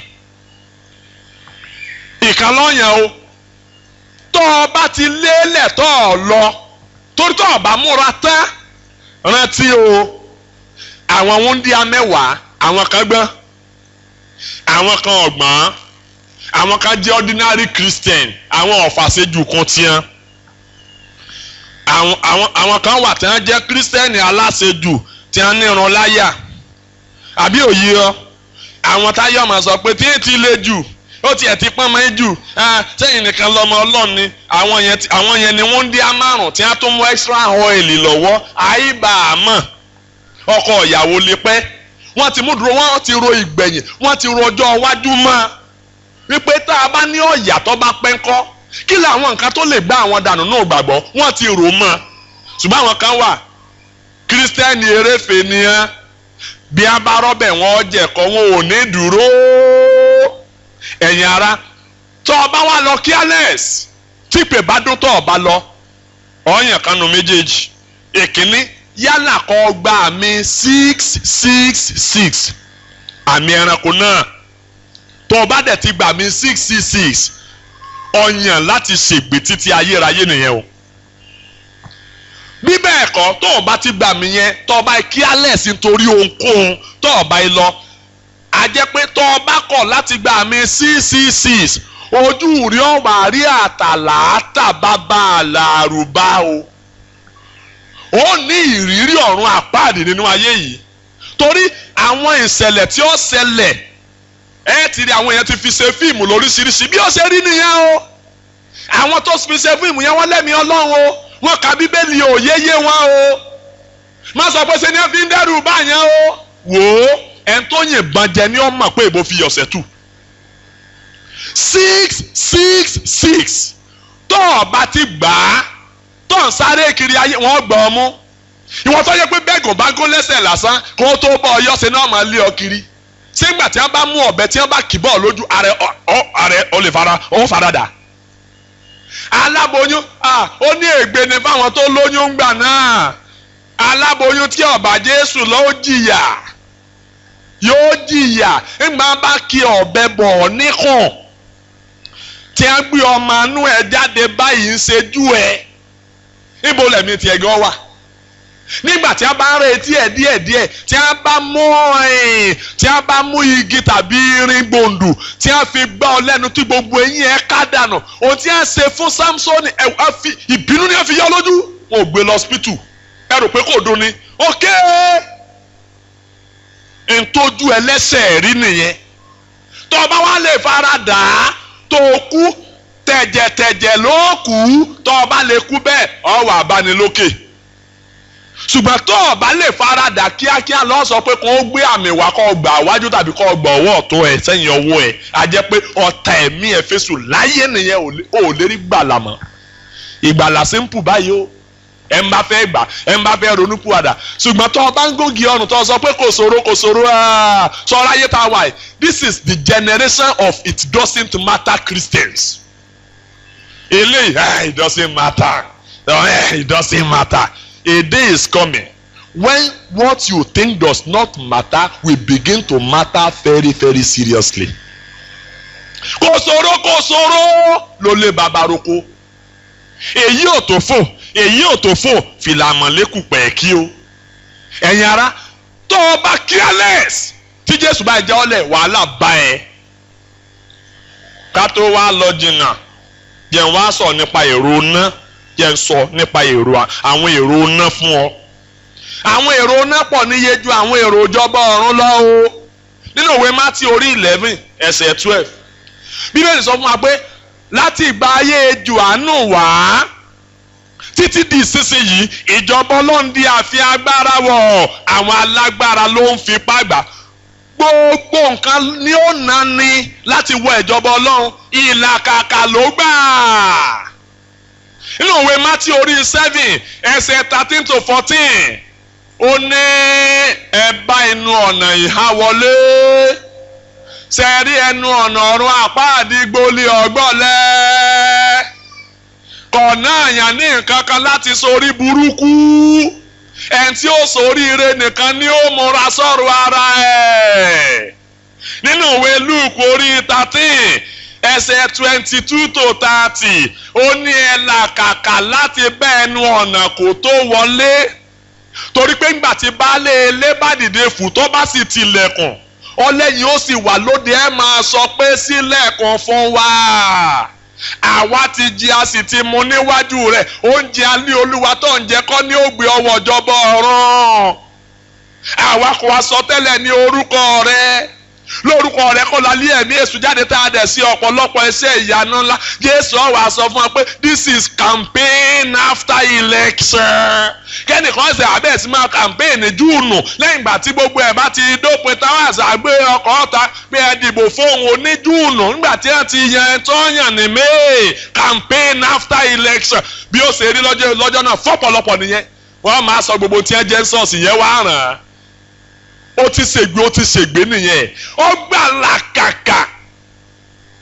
ìkan lọ́yàn o tó o bá ti lélẹ̀ tó o lọ torí tó o bá múra tán rántí o àwọn wúndíá mẹ́wàá àwọn kan gbọ́n àwọn kan ọ̀gbọ́n àwọn kan jẹ́ ordinary christian àwọn ọ̀fàṣẹ́jù kan tiẹ́ àwọn àwọn àwọn kan wà tí wọ́n jẹ́ christian aláṣejù tí wọ́n níran láyà àbí òye ọ àwọn táyọ̀ máa sọ pé tí èyí ti le jù ó tiẹ̀ ti pọ́n mọ́ jù sẹ́yìn nìkan lọ́mọ ọlọ́run ni àwọn yẹn àwọn yẹn ni wọ́n ń dí amárùn tí wọ́n tún mú extra oil lọ́wọ́ àìbá àmọ́ ọkọ ìyàwó lè pẹ́ wọ́n ti mú dúró wọ́n ti ro ìgbẹ̀yìn wọ́n ti ro ọjọ́ iwájú mọ́ wípé tá a bá ní ọ̀yà tó bá pẹ́ ńkọ́ kí làwọn nǹkan tó lè gbá àwọn dànù náà gbàgbọ́ wọ́n ti rò mọ́ ṣùgbọ́n àwọn kan wà kírísítẹ́nì eréfèé nìyẹn bí a bá rọ́bẹ̀ wọn jẹ̀kọ́ wọn ò ní dúró ẹ̀yin ara tó o bá wá lọ careless tí ìpè bá dún tó o bá lọ ọ̀yàn kanu méjèèjì èkínní yálà kó gba àmì six six six àmì ẹranko náà tó o bá dẹ̀ ti gba àmì six six six ọ̀yàn láti ṣègbè títí ayérayé nìyẹn o bí bẹ́ẹ̀ kọ́ tó o bá ti gbà mí yẹn tó o bá careless nítorí ohunkóhun tó o bá yìí lọ a jẹ́ pé tó o bá kọ̀ láti gbà mí six six six ojú rí ọ̀wà rí àtàlàátà bàbá àlàrúbá o ó ní ìrírí ọ̀run àpáàdì nínú ayé yìí torí àwọn ìṣẹ̀lẹ̀ tí ó ṣẹlẹ̀ ẹ ti rí àwọn èèyàn ti fi ṣe fíìmù lóríṣiríṣi bí ó ṣe rí nìyẹn o àwọn tó fi ṣe fíìmù yẹn wọ́n lẹ́mìí ọlọ́run o wọ́n ka bíbélì òyeyé wọn o má sọ pé ṣe ni wọ́n fi ń dẹ́rù báyẹn o wò ó ẹni tó yìnbọn jẹ ni ó mọ̀ pé ìbò fi yọ̀sẹ̀ tù six six six tó o bá ti gbà á tó ń sáré kiri ayé wọ́n gbọ́ ọ mú ìwọ́n tó yẹ pé bẹ́ẹ̀gùn bá gún lẹ́sẹ̀ lásán kó tó bọ́ ọ yọ̀sẹ̀ náà máa lé ọ kiri sígbà tí wọ́n bá mú ọ̀bẹ tí wọ́n bá kì bọ́ ọ lójú ààrẹ ọ ààrẹ ọ lè fara ọ fara dà aláboyún ó ní ègbé ni fáwọn tó lóyún ń gbà náà aláboyún tí ọba Jésù lọ ó jìyà yóò jìyà ńgbà bá kí ọ̀bẹ bọ̀ ọ́ níkùn tí a gbé ọmọ anú ẹ jáde báyìí ń ṣejú ẹ níbo lẹ̀mí tiẹ̀ gan wà nígbà tí a bá ń retí ẹ díẹ̀ díẹ̀ tí a bá mú ẹ̀yìn tí a bá mú igi tàbí irin gbòǹdù tí a fi gbá ọ lẹ́nu tí gbogbo eyín ẹ ká dànù ohun tí a ṣe fún Samsoni ẹ wá fi ìbínú ni a fi yọ lójú wọn ò gbé lọ hospital ẹ rò pé kò dùn ni ok ntọ́jú ẹlẹ́sẹ̀ rí nìyẹn tó o bá wá lè fara dà á tó o kú tẹ̀jẹ̀tẹ̀jẹ̀ ló kú tó o bá lè kú bẹ́ẹ̀ ọ wà abánilókè ṣùgbọ́n tó o bá lè faradà kíákíá lọ sọ pé kó o gbé àmì wá kó o gbà wájú tàbí kó o gbà ọwọ́ ọ̀tún ẹ̀ sẹ́yìn ọwọ́ ẹ̀ a jẹ́ pé ọ̀tá ẹ̀mí ẹ̀ fésù láyé nìyẹn ò lè rí gbàlà mọ́ ìgbàlà simple báyìí o ẹ̀ ń bá fẹ́ gbà ẹ̀ ń bá fẹ́ ronú pùwàdà ṣùgbọ́n tó o bá ń gògì ọ̀run tó o sọ pé kò ṣòro kò ṣòro sọ̀rọ̀ ayé tá a wà yìí this is the generation of it doesn't matter Christians eléyìí it doesn't matter it doesn't matter a day is coming when what you think does not matter will begin to matter very very seriously. kò ṣòro kò ṣòro ló lé bàbá roko èyí ò tó fò èyí ò tó fò fìlàmọ̀lẹ́kù pẹ̀ẹ́kí o ẹ̀yin ara tó o bá careless tí Jésù bá jẹ́ ọ́lẹ̀ wàhálà bá ẹ ká tó wá lọ jìnnà jẹ́ wá sọ nípa èrò náà jẹ́ ń sọ nípa èrò àwọn èrò ná fún ọ. àwọn èrò ná pọ̀ níye ju àwọn èrò ìjọba ọ̀run lọ o. nínú ìwé mátí orí eleven ẹsẹ̀ twelve bíbélì sọ fún wa pé láti ìgbà ayé Jòhánù wá títí di ìsinsìnyí ìjọba ọlọ́run di àfi agbára wọ̀ àwọn alágbára ló ń fipá gbà gbogbo nǹkan ni ó nani láti wọ ìjọba ọlọ́run ìlàkàkà ló gbà nínú òwe mátí orí seven ẹsẹ̀ thirteen to fourteen ó ní ẹ bá inú ọ̀nà ìhà wọlé sẹ́ẹ̀rí ẹnu ọ̀nà ọ̀run apá àdìgbòlì ọ̀gbọ́lẹ̀ kọ̀ọ̀nà àyàn ní nǹkan kan láti sorí burúkú ẹni tí ó soríire nìkan ni ó múra sọ̀rọ̀ ara ẹ̀ nínú ìwé Luke orí thirteen ẹsẹ̀ twenty two to thirty ó ní ẹ làkàkà láti bẹ́ ẹnu ọ̀nà kó tó wọlé torí pé ńgbà tí baálé ilé bá dìde fù tó bá sì tilẹ̀kùn ọlẹ́yìn ó sì wà lóde ẹ máa sọ pé sílẹ̀kùn fún wa àwa ti jí a sì ti mu níwájú rẹ̀ oúnjẹ alẹ́ olúwa tó ń jẹ kọ́ ní ògbé ọwọ́ ìjọba ọ̀run àwa kò wá sọ tẹ́lẹ̀ ní orúkọ rẹ̀ lórúkọ rẹ̀ kọ́ la lé ẹ̀mí èṣù jáde tá a dẹ̀ sí ọ̀pọ̀lọpọ̀ iṣẹ́ ìyanu ńlá jésù ọ̀wà sọ fún wa pé this is campaign after election kẹ́nìkan ṣe àbẹ̀ sí máa campaign ní júùnù lẹ́yìn ìgbà tí gbogbo ẹ̀ bá ti dópin táwọn àṣà gbé ọkọ̀ ọ̀ta pé ẹ dìbò fóun oní júùnù nígbà tí wọ́n ti yan ẹ̀ tó yàn ní may campaign after election bí ó ṣe rí lọ́jọ́ lọ́jọ́ náà fọ́pọ̀lọpọ̀ nìyẹn wọ́n máa sọ gbogbo tí wọ́n jẹ́ sọ́ọ̀sì yẹn wá ràn án ó ti ṣègbè ó ti ṣègbè nìyẹn ó gbà làkàkà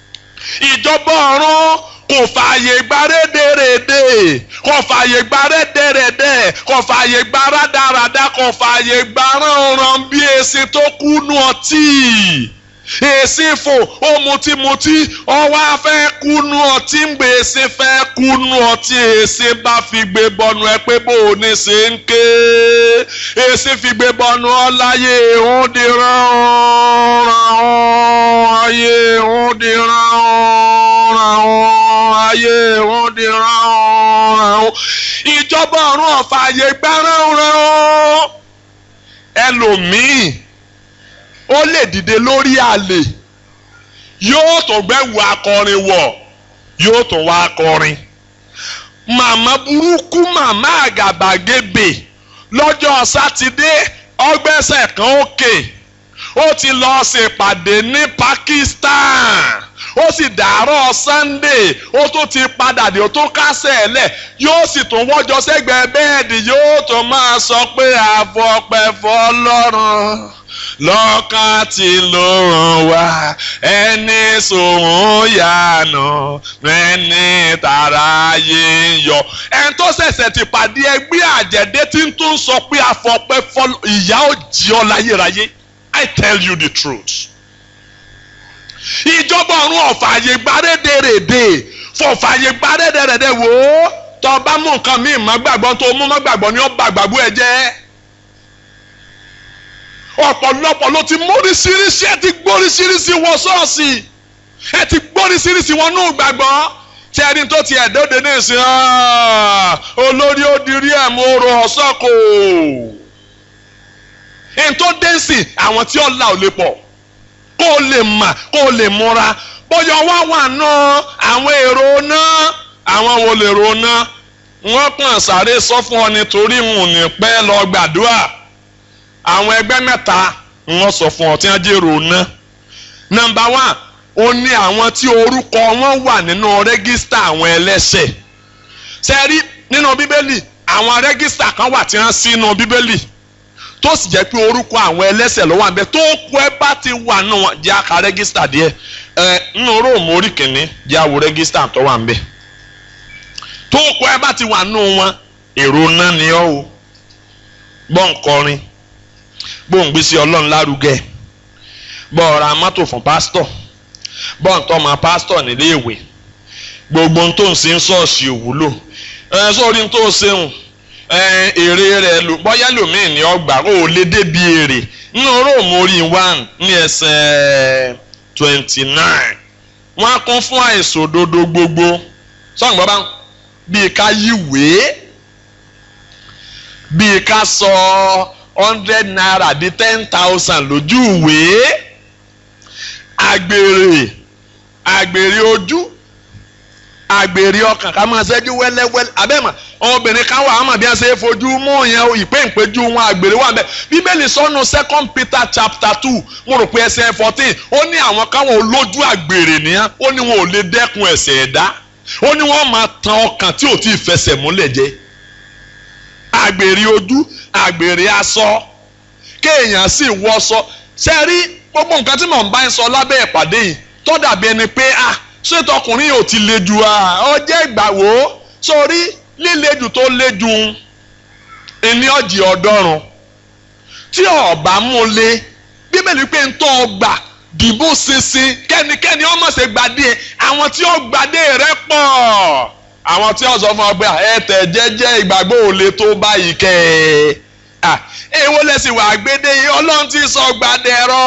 ìjọba ọ̀run kò fààyè gba rédèrèdè kò fààyè gba rédèrèdè kò fààyè gba rádaràdà kò fààyè gba ránran bí èsì tó kúnú ọtí èsì fò ó mutímutí ọwọ́ afẹ́ kúnú ọtí ń gbé èsì fẹ́ kúnú ọtí èsì bá fi gbé bọnu ẹ pé bó o ní ṣe ń ké èsì fi gbé bọnu ọláyé òun di rán ayé òun di rán ayé òun di rán ìjọba ọ̀run ọ̀fààyè gbá rán ẹlòmíì ó lè dìde lórí àlè yóò tó gbẹ́wò akọrin wọ̀ yóò tó wá akọrin màmá burúkú màmá àgàbàgebè lọ́jọ́ sátidé ọgbẹ́sẹ̀ kan òkè ó ti lọ ṣèpàdé ní Pakistan ó sì dàárọ̀ Sunday ó tún ti padà dé ó tún kásẹ̀ ẹ̀ lẹ̀ yóò sì tún wọ́jọ sẹ́gbẹ̀ẹ́ bẹ́ẹ̀dì yóò tún máa sọ pé àfọpẹ́ fọlọ́run lọ́kàn tí ló ràn wá ẹni sòun yànà ẹni tààrà yé ń yọ. ẹni tó ṣẹ̀ṣẹ̀ ti pàdé ẹgbẹ́ àjẹ̀dẹ́ tí ń tún sọ pé àfọpẹ́ fọlọ́ ìyá ò jí ọ láyérayé I tell you the truth. ìjọba ọ̀run ọ̀fààyè gbárédèrèdè fọ̀fààyè gbárédèrèdè wò ó tọ́ bá mú nǹkan míì má gbàgbọ́ tó mú má gbàgbọ́ ni ó bà gbàgbọ́ ẹ jẹ́ ọ̀pọ̀lọpọ̀ ló ti móríṣiríṣi ẹ ti gbóríṣiríṣi wọ ṣọ́ọ̀ṣì ẹ ti gbóríṣiríṣi wọn nù gbàgbọ́ tí ẹni tó ti ẹ̀dọ́dẹ ní ìsìn olórí ó dirí ẹ̀ mú ro ọ̀sọ́kò ẹni tó dé sí àwọn tí ó la ò lè pọ̀ kó o lè mà kó o lè múra bóyá wá wà náà àwọn èrò náà àwọn wo lè ro náà wọ́n kàn sáré sọ fún ọ nítorí wọn ò ní pẹ́ lọ gbàdúrà àwọn ẹgbẹ́ mẹ́ta wọ́n sọ fún ọ tí wọ́n jèrò ná nọ́mbà wán ó ní àwọn tí orúkọ wọn wà nínú rẹ́gísítà àwọn ẹlẹ́ṣẹ̀ sẹ́rí nínú bíbélì àwọn rẹ́gísítà kan wà tí wọ́n sí nínú bíbélì tó sì jẹ́ pé orúkọ àwọn ẹlẹ́ṣẹ̀ ló wà ń bẹ tó kú ẹ bá ti wà nínú wọn jẹ́ àka rẹ́gísítà díẹ̀ ẹ nínú róòmù orí kìíní jẹ́ àwò rẹ́gísítà tó wà ń bẹ tó kú ẹ bá ti wà nínú wọn èrò náà ni ọ́ o gbọ́ǹkọrin gbóǹgbé sí ọlọ́run lárugẹ bọ́ ra mọ́tò fún pásítọ̀ bọ́ ń tọ́mọ pásítọ̀ nílé ìwé gbogbo ohun tó ń ṣe ń ṣọ́ọ̀ṣì òwúlò ẹ sórí ohun tó ń ṣeun ẹ èrè rẹ̀ lò bọ́yá lòmíì ní ọgbà ó lé débi èrè nínú róòmù orí one ní ẹsẹ̀ twenty nine wọ́n á kún fún àìsàn òdodo gbogbo sọ́ọ̀n gbọ́ bá bíi ká yíwèé bíi ká sọ hundred naira di ten thousand lójú ìwé àgbèrè àgbèrè ojú àgbèrè ọkàn ká máa ṣẹ́jú wẹ́lẹ́wẹ́lẹ́ abẹ́mọ̀ obìnrin kan wà ámọ̀ bí wọ́n ṣe é fojú mú yẹn ìpè ìpéjú wọn àgbèrè wà bẹ́ẹ̀ bíbélì sọ́nu second peter chapter two mo rò pé ẹsẹ̀ fourteen ó ní àwọn káwọn olójú àgbèrè nìyẹn ó ní wọn ò lè dẹ́kun ẹ̀ṣẹ̀ ẹ̀dá ó ní wọ́n máa tan ọkàn tí ò tí ì fẹsẹ̀ múlẹ̀ jẹ́ àgbèrè ojú àgbèrè aṣọ kéèyàn sì wọṣọ ṣe rí gbogbo nǹkan tí mò ń bá ń sọ lábẹ́ ìpàdé yìí tó dàbí ẹni pé ah ṣé tọkùnrin ò ti le jù ah ọ jẹ́ ìgbàwó sórí líle jù tó le jù ẹni ọ̀jì ọ̀dọ́run tí ọ̀bà mú le bíbélì pé ń tọ́ ọgbà dìbò ṣinṣin kẹ́nikẹ́ni ọmọ ṣe gbàdé àwọn tí ó gbàdé rẹ pọ̀ àwọn tí wọ́n sọ fún ọ pé ẹ tẹ̀ jẹ́jẹ́ ìgbàgbọ́ ò le tó báyìí kẹ́ ẹ èwo lẹ́sìn wà gbédè yìí ọlọ́run ti sọ gbàdẹ̀rọ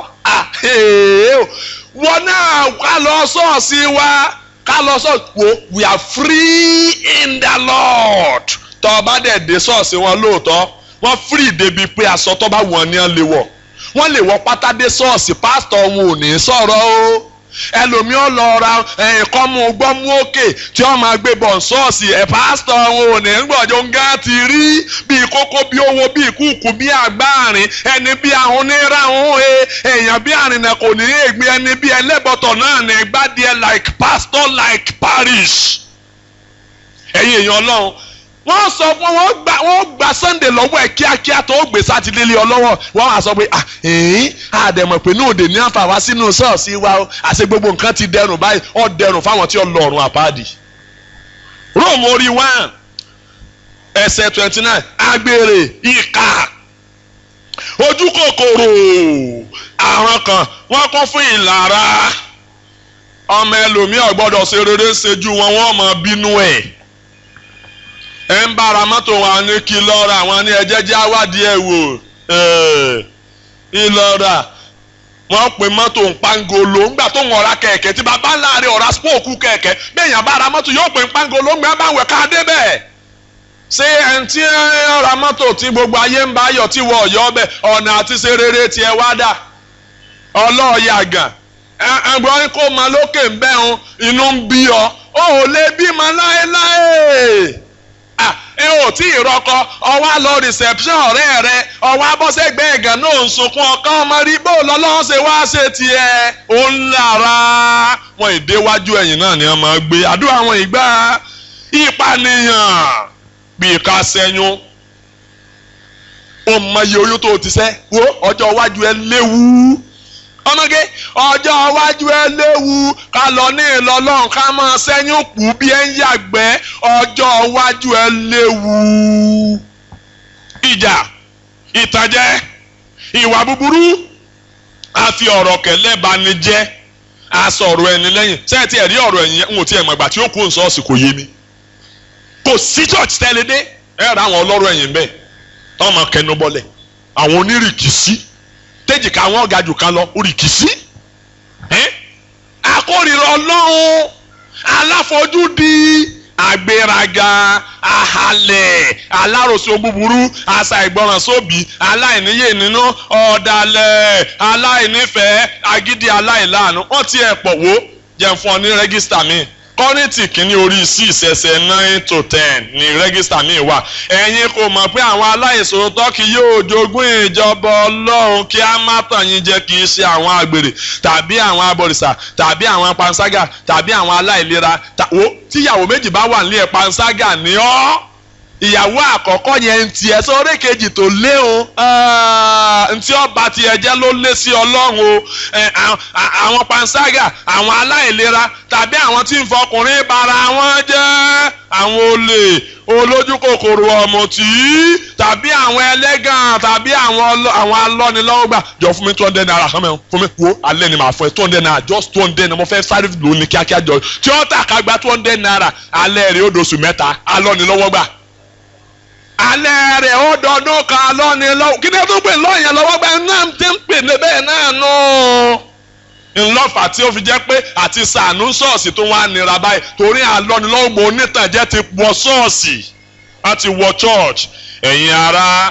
wọn náà ká lọ sọ́ọ̀sì wa ká lọ sọ́ọ̀sì wo we are free in the Lord tọ́ ọ bá dẹ̀ dé sọ́ọ̀sì wọn lóòótọ́ wọ́n free débi pé aṣọ tó bá wọ̀n ni wọ́n lè wọ̀ wọ́n lè wọ pátá dé sọ́ọ̀sì pásítọ̀ wọn ò ní sọ̀rọ̀ o ẹlòmíọ́ lọ ra ẹ̀kọ́ mu gbọ́mú òkè tí wọ́n máa gbé bọ̀ ṣọ́ọ̀ṣì ẹ̀ pásítọ̀ wọn ò ní gbọ́dọ̀ ń gá ti rí bíi kókó bíi owó bíi kúùkù bíi àgbáàrin ẹni bíi àwọn onírà ń he èèyàn bíi àrìnà kò ní ègbé ẹni bíi ẹlẹ́bọ̀tọ̀ náà ní gbádìẹ like pastor like parish ẹ̀yin èèyàn ọlọ́run wọ́n sọ fún wọn gba wọ́n gba sunday lọ́wọ́ ẹ̀ kíákíá tó gbé sátidé lé ọ lọ́wọ́ wọ́n á sọ pé àdẹ̀mọ̀ pé ní òde ní àǹfààní sínú ṣọ́ọ̀ṣì wa o àṣẹ gbogbo nǹkan ti dẹrùn báyìí ó dẹrùn fáwọn tí ó lọ ọ̀run àpáàdì. Róòmù orí one ẹsẹ̀ twenty nine agbèrè ìkà ojú kòkòrò àrùn kan wọ́n kún fún ìlara ọmọ ẹlòmíì ò gbọ́dọ̀ ṣe rere ṣejú wọn wọ́n mọ bínú ẹ̀ ẹ ń bára mọ́tò wa ní kí lọ́ra àwọn ní ẹjẹ́ jẹ́ àwádìí ẹ̀ wò ìlọ́ra wọ́n pe mọ́tò ń pangolo ńgbà tó ń ọ̀ra kẹ̀kẹ́ tí bàbá láàrin ọ̀ra spóòkù kẹ̀kẹ́ bẹ́ẹ̀yàn bára mọ́tò yóò pe ń pangolo ńgbà bá wẹ̀ ká débẹ̀ ṣé ẹni tí ọ̀ra mọ́tò tí gbogbo ayé ń bá yọ̀ tí wọ́n ọ̀yọ́ bẹ̀ ọ̀nà àti ṣe rere tiẹ̀ wá dà ọlọ́ọ̀yàgàn ẹgbọ́n kó mọ lókè ń bẹ́ hun inú ń bí ọ ó ò lè bímọ láéláé ẹ ò tí ì rọkọ ọwọ́ lọ reception ọ̀rẹ́ rẹ ọwọ́ abọ́sẹ̀gbẹ́ ẹ̀gàn náà ń sunkún ọkàn ọmọ rí bó lọ́lọ́run ṣe wá ṣe tiẹ̀ ó ń lára wọn ìdéwájú ẹ̀yìn náà ni wọ́n máa gbé àdúrà wọn ìgbà ìpànìyàn bíi ká sẹ́yún ó mọ iye oyún tó ti sẹ́ wo ọjọ́ iwájú ẹ léwu ọmọge ọjọ́ iwájú ẹ léwu ká lọ ní ìlọlọ́run ká máa sẹ́yìn kù bí ẹ ń yàgbẹ́ ọjọ́ iwájú ẹ léwu. ìjà ìtàjẹ ìwà búburú àfi ọ̀rọ̀ kẹlẹ́ bani jẹ́ asọ̀rọ̀ ẹni lẹ́yìn sẹ́ẹ̀tì ẹ̀rí ọ̀rọ̀ ẹ̀yìn ń wò tí ẹ̀ mọ̀ ìgbà tí ó kú nsọ́ọ̀sì kò yé mi kò sí church tẹ́lẹ̀ dé ẹ̀ rà àwọn ọlọ́rọ̀ ẹ̀yìn bẹ́ẹ̀ tọ́ ma kẹnu bọ́lẹ̀ àwọn onírìkìsí tẹ́jìká àwọn ọ̀gá jù kan lọ orìkìsí akórìíra ọlọ́run aláfojúdi àgbéraga ahalẹ̀ aláròsọ búburú àṣà ìgbọràn sóbì aláìníyè nínú ọ̀dàlẹ̀ aláìnífẹ̀ẹ́ agídí aláìláàánú wọ́n ti ẹ̀ pọ̀ wó jẹun fún ọ ní rẹ́gísítà mi kọ́rìntì kìíní orí six ẹsẹ̀ nine to ten ní rẹ́gísítà mi wà ẹ̀yin kò mọ̀ pé àwọn aláìsòótọ́ kì yóò jogún ìjọba ọlọ́run kí á má tàn yín jẹ kì í ṣe àwọn àgbèrè tàbí àwọn abọ̀rìṣà tàbí àwọn panṣágà tàbí àwọn aláìlera tíyàwó méjì bá wà nílé ẹ̀ panṣágà ní ọ́ ìyàwó àkọ́kọ́ yẹn ń tiẹ̀ sórí kejì tó léun ntí ọba tiẹ̀ jẹ́ ló lé sí ọlọ́run o àwọn panṣágà àwọn aláìlera tàbí àwọn tí ń fọkùnrin bara wọn jẹ́ àwọn olè olójú kòkòrò ọ̀mùtí tàbí àwọn ẹlẹ́gàn tàbí àwọn alọ́nilọ́wọ́gbà jọ fún mi two hundred naira kan mẹ́rin fún mi wo alẹ́ ni màá fún ẹ two hundred naira just two hundred naira mo fẹ́ sáré lò ní kíákíá jọ tí ó tà ká gba two hundred naira alẹ́ rẹ̀ ó dosù mẹ́ta alọ́nilọ́wọ́gbà alẹ́ rẹ̀ ó dọdún kan lọ́ni lọ́wọ́ kí ni ẹ tó pè lọ́yìn lọ́wọ́ gbà náà ti ń pè ní bẹ́ẹ̀ náà nù. ńlọ́fà tí ó fi jẹ́ pé àti sànú ṣọ́ọ̀ṣì tó wá nira báyìí torí àlọ́nilọ́wọ́ gbọ́ onítànjẹ́ ti wọ ṣọ́ọ̀ṣì wọ́n ti wọ church ẹ̀yin ara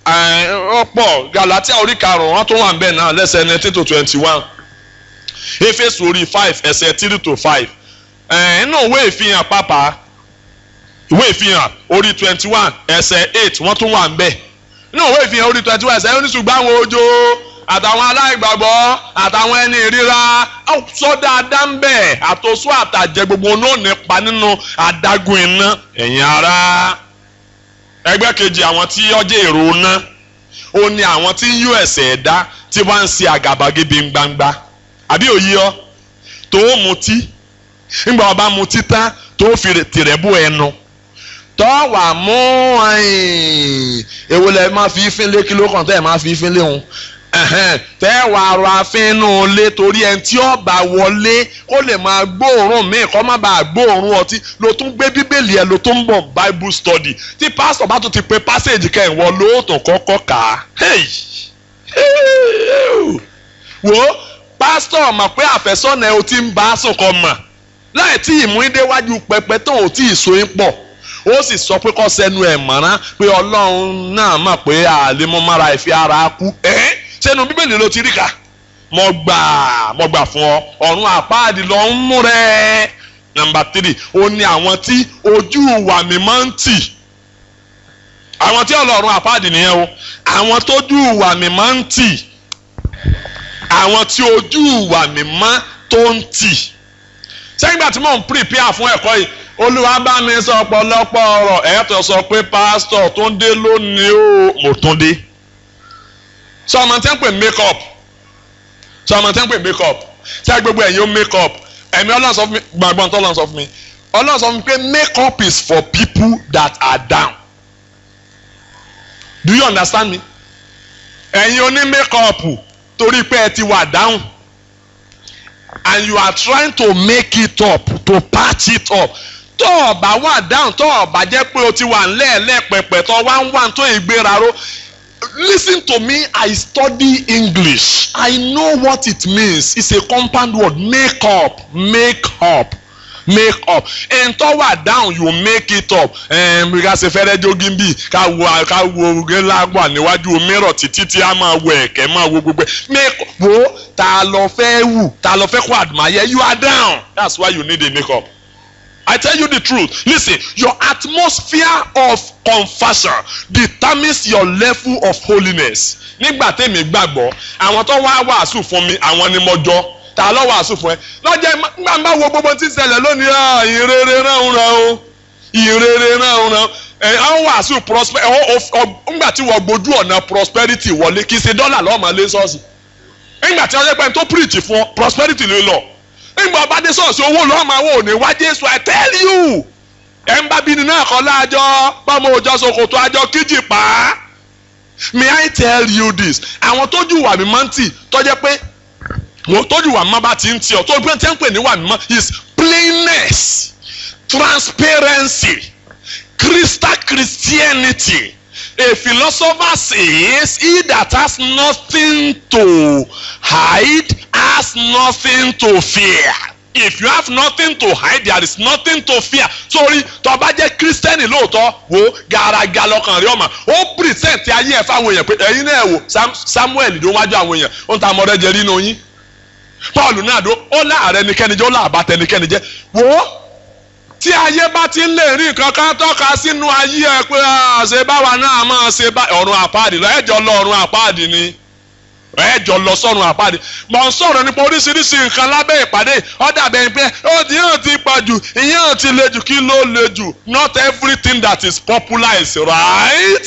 ọ̀pọ̀ Galatia orí karùn-ún wọ́n tó wà níbẹ̀ náà lẹ́sẹ̀ nineteen to twenty one Éfésù orí five ẹsẹ̀ three to five inú òwe ìfihàn pápá ìwé ìfihàn orí twenty one ẹsẹ̀ eight wọ́n tún wà ń bẹ̀ nínú ìwé ìfihàn orí twenty one ẹsẹ̀ oníṣùgbọ́n àwọn ojo àtàwọn aláìgbàgbọ́ àtàwọn ẹni ìríra sọ dáadáa ń bẹ̀ àtòsó àtàjẹ gbogbo náà nípa nínú adágún iná ẹ̀yin ará ẹgbẹ́ kejì àwọn tí ọjọ́ èrò ná ó ní àwọn tí ń yó ẹ̀sẹ̀ ẹ̀dá tí wọ́n ń ṣe àgàbàgebè gbangba àbí òye ọ tó mutí ńgbà ọba mutí tán tó fi tìrẹ̀ bú ẹnu tọ́ wà mú èwo lẹ máa fi fín lé kíló kan tẹ́ ẹ̀ máa fi fín lé òun tẹ́ wà rọ afínú lé torí ẹni tí ó bá wọlé kó lè máa gbóòórùn míì kó má bàa gbóòórùn ọtí ló tún gbé bíbélì ẹ ló tún bọ̀ bible study tí pásítọ̀ bá tún ti pe passage kẹ́hìn wọ lóòótọ́ kọ́kọ́ kà á wo pásítọ̀ mọ̀ pé àfẹ́sọ́nà ẹ o ti ń bá a sùn kọ́ mọ̀ láì tí ìmúdéwájú pẹpẹ tó ò tí ì so yín pọ̀ ó sì sọ pé kọ́ sẹ́nu ẹ̀ mọ̀ràn pé ọlọ́run náà mọ̀ pé àlemọ́mára ìfi ara kú ẹ́ sẹ́nu bíbélì ló ti rí ka mo gbà mo gbà fún ọ ọ̀run àpáàdì lọ ń mú rẹ nàmbà tírì ó ní àwọn tí ojú wà mí máa ń tì àwọn tí ọlọ́run àpáàdì nìyẹn o àwọn tójú wà mí máa ń tì àwọn tí ojú wà mí máa tó ń tì sẹ́yìn gbà tí mò ń prepare fún ẹ̀kọ́ yìí olúwa bá mi sọ ọ̀pọ̀lọpọ̀ ọ̀rọ̀ ẹ̀ẹ́tọ̀ sọ pé pásítọ̀ tó ń dé lónìí o mo tún dé sọ ọmọ tí wọ́n pè make up sọ ọmọ tẹ́ ń pè make up ṣé gbogbo ẹ̀yin ó make up ẹ̀mí ọlọ́run sọ fún mi gbàgbọ́n tó ọlọ́run sọ fún mi ọlọ́run sọ fún mi pé make up is for people that are down do you understand me ẹ̀yin oní make up torí pé ẹ ti wà down and you are trying to make it up to patch it up tó o bá wà down tó o bá jẹ́ pé o ti wà ńlẹ́ẹ̀lẹ́ pẹ̀pẹ̀ tó wá ń wà tó ìgbéra ró listen to me I study English I know what it means it's a compound word make up make up make up ẹn tó wà down you make it up ẹn ká ṣe fẹ́rẹ́ jogging bí ká wo ká wo gẹ́lá wà níwájú mirror títí tí a máa wo ẹ̀kẹ́ máa wo gbogbo ẹ̀ make wo ta lọ fẹ́ wù ta lọ fẹ́ kó admire you are down that's why you need a make up. I tell you the truth. Listen, your atmosphere of confession determines your level of holiness. Nígbà tèmi gbàgbọ́, àwọn tó wá wàásù fún mi, àwọn ni mo jọ. Ta ló wàásù fún ẹ? Lọ́jọ́ ìgbà máa wo gbogbo tí ń ṣẹlẹ̀ lónìí, ah, ìrere rán ran o. Ìrere rán ran. Ẹ àwọn wàásù prosper ńgbà tí wọ́n gbójú ọ̀nà prosperity wọlé kì í ṣe dọ́là lọ́ọ́ máa lé sọ́ọ̀sì. Nígbà tí wọ́n ṣe pé tó preach fún ọ, prosperity ló lọ nígbà ọba dé sọ̀ọ̀sì owó lọ́ọ́ máa wò ní wá Jésù I tell you ẹ̀ ń bá bíni náà kọ́ láàjọ bọ́mọ òjọ sokoto àjọ kíjì pa á may I tell you this àwọn tójú wà mí máa ń tì tọ́jẹ́ pé wọ́n tójú wà mí máa bá ti ń tì ọ́ tó gbé tí ń pè ní wà mí máa is plainness transparency crystal Christianity a philosopher says he that has nothing to hide has nothing to fear if you have nothing to hide there is nothing to fear sorry tó bá jẹ́ kírísítẹ́nì lóòótọ́ wo gàràgà lọ́kàn rí ọmọ ó present ayé ẹ̀ fáwọn èèyàn pé ẹ̀yin náà wò Samuel ló wájú àwọn èèyàn ó ń ta ọmọdé jẹ rí inú yín Paul náà dó ó láàrẹ nìkẹ́ni jẹ́ ó láàbàtẹ nìkẹ́ni jẹ́ wò ó tí ayé bá ti ń lè rí nǹkan kan tọ́ka sínú ayé ẹ pé ṣe báwa náà máa ṣe bá ọ̀run àpáàdì lọ ẹ̀jọ̀ lọ ọ̀run àpáàdì ni ẹ̀jọ̀ lọ sọ̀run àpáàdì mọ̀ ń sọ̀rọ̀ nípa oríṣiríṣi nǹkan lábẹ́ ìpàdé ọ̀dà bẹ́ẹ̀ pé ó ti yàn ti pọ̀ jù ìyàn ti le jù kí ló le jù not everything that is popular is right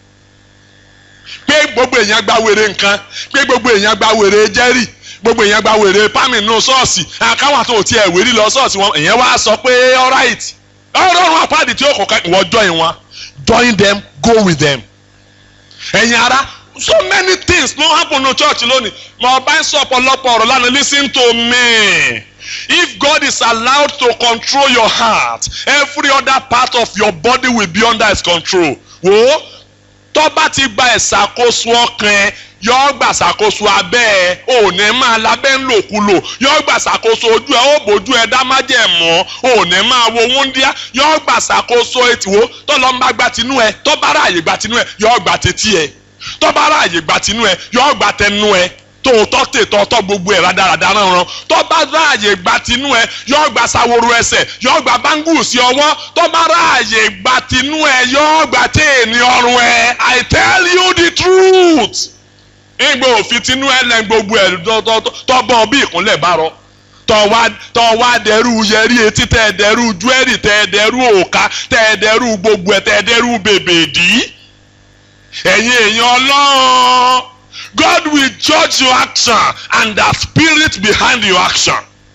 pé gbogbo èèyàn gba wèrè nǹkan pé gbogbo èèyàn gba wèrè jẹ́rìí gbogbo èèyàn gba wèrè pámì nù ṣọ́ọ̀ṣì àkáwà tó tiẹ̀ wérí lọ ṣọ́ọ̀ṣì wọn èèyàn wá sọ pé alright ọlọ́run àpáàdì tí ó kọ̀ọ̀kan ìwọ join wọn join them go with them. ẹ̀yin ara so many things no happen no church lónìí mà ọba ń sọ ọ̀pọ̀lọpọ̀ ọ̀rọ̀ lánàá listen to me if God is allowed to control your heart every other part of your body will be under his control wo tó bá ti gba ìṣàkóso ọkàn ẹ yọ gbà ṣàkóso abẹ́ ẹ ò ní máa lábẹ́ ń lòkulò yọ gbà ṣàkóso ojú ẹ ó bójú ẹ dá májẹ̀ mọ́ ò ní máa wo wúndíá yọ gbà ṣàkóso ètìwó tó lọ́ ń bá gba tinú ẹ tó bá ráàyè gba tinú ẹ yọ gbà tètí ẹ tó bá ráàyè gba tinú ẹ yọ gbà tẹnu ẹ tòótọ́ tètòótọ́ gbogbo ẹ̀ rádaràdà ránran tó bá ráàyè gba tinú ẹ yọ gbà sáworo ẹsẹ̀ yọ gbà báńgù sí ọwọ́ tó bá ráàyè gba tinú ẹ yọ gbà téèní ọrùn ẹ I tell you the truth ìgbà òfin tinú ẹlẹ́ gbogbo ẹ̀ tọ́gbọ́n bí ìkúnlẹ̀ bá rọ tọ́ wá dẹrú yẹrí etí tẹ́ ẹ dẹrú júẹ́rì tẹ́ ẹ dẹrú òka tẹ́ ẹ dẹrú gbogbo ẹ̀ tẹ́ ẹ dẹrú bèbèdí. ẹ̀yin èèyàn ọlọ́run God will judge your action and the spirit behind your action.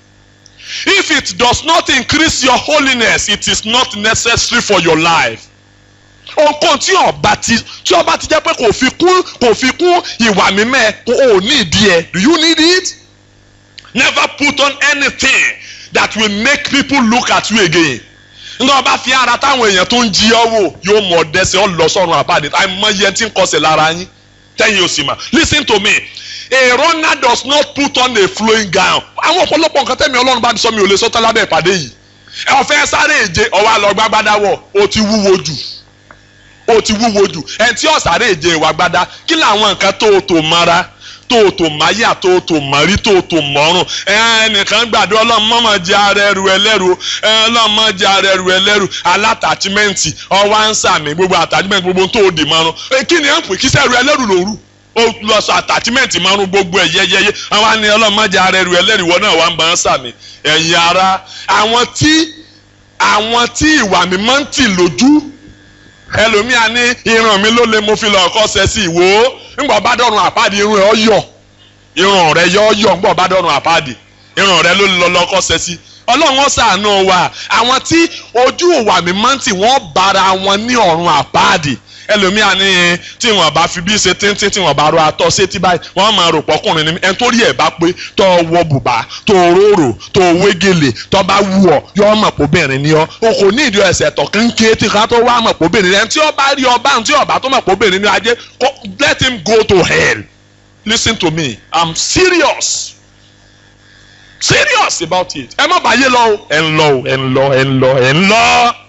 If it does not increase your holiness, it is not necessary for your life ohunkóhun tí ọba ti tí ọba ti jẹ́ pé kò fi kún kò fi kún ìwà mímẹ́ kò ò ní ìdí ẹ̀ do you need it? never put on anything that will make people look at you again nígbà wọn bá fi ara táwọn èèyàn tó ń jí ọ wò yóò mọ ọdẹsẹ ọ lọ sọrun àbáde àìmọye tí ń kọsẹ̀ lára yín tẹ̀yin ò sì mà listen to me a runner does not put on a flowing gown àwọn ọ̀pọ̀lọpọ̀ nǹkan tẹ̀mí ọlọ́run bá ti sọ mi ò lè sọ tán lábẹ́ ìpàdé yìí ọ̀fẹ́ sáré èje ọwọ́ àlọ́ gbágbádáwọ̀ ó ti wúwo jù ó ti wúwo jù ẹni tí ọ̀sàrè èjè ìwà gbada kí làwọn nǹkan tó o tò mara tó o tò máyà tó o tò mọ́rí tó o tò mọ́rùn ẹnìkan gbàdúrà ọlọ́run mọ́mọ́ jẹ́ ara ẹrù ẹlẹ́rù ọlọ́run mọ́ jẹ́ ara ẹrù ẹlẹ́rù alátàchímẹ́ǹtì ọwọ́ ansàmì gbogbo àtàchímẹ́ǹtì gbogbo tó o dì mọ́rùn kí ni ẹ̀ ń pè kí sẹ́rù ẹlẹ́rù lòrù ó lọ sọ àtàchímẹ́ǹtì mọ́rùn gbogbo ẹ̀ yẹ́yẹ́yẹ́ àwọn àni ọlọ́run mọ́ jẹ́ ara ẹrù ẹlẹ́rù ìwọ náà wà ń bá ansàmì ẹ̀yin ara àwọn tí àwọn tí ìwà mímọ́ ń tì lójú ẹlòmíà ní irun mi ló lè mo fi lọ ọkọ ṣe sí ìwò ńgbà bá dọ̀run àpáàdé irun ẹ̀ ọ yọ irun rẹ yọ yọ ń bọ̀ bá dọ̀run àpáàdì irun rẹ ló lọ lọ́kọ́ ṣe sí ọlọ́run ó ṣàánú wa àwọn tí ojú ìwà mímọ́ tí wọ́n bára wọn ní ọ̀run àpáàdì ẹlòmíà ní tí wọn bá fi bí ṣe tíntín tí wọn bá ro atọ sétí báyìí wọn máa rò pọkùnrin ní ẹni tó rí ẹ bá pé tó wọ bùbá tó róró tó wégele tó bá wù ọ yọ ọmọ pòbìnrin ni ọ o kò ní ìdí ẹsẹ tọ kéńké tí ká tó wá mọ pòbìnrin ni ẹni tí ó bá rí ọba tí ọba tó mọ pòbìnrin ni ajé let him go to hell listen to me i'm serious serious about it ẹ má bàa yé lọ o ẹ ń lọ o ẹ ń lọ ẹ ń lọ ẹ ń lọ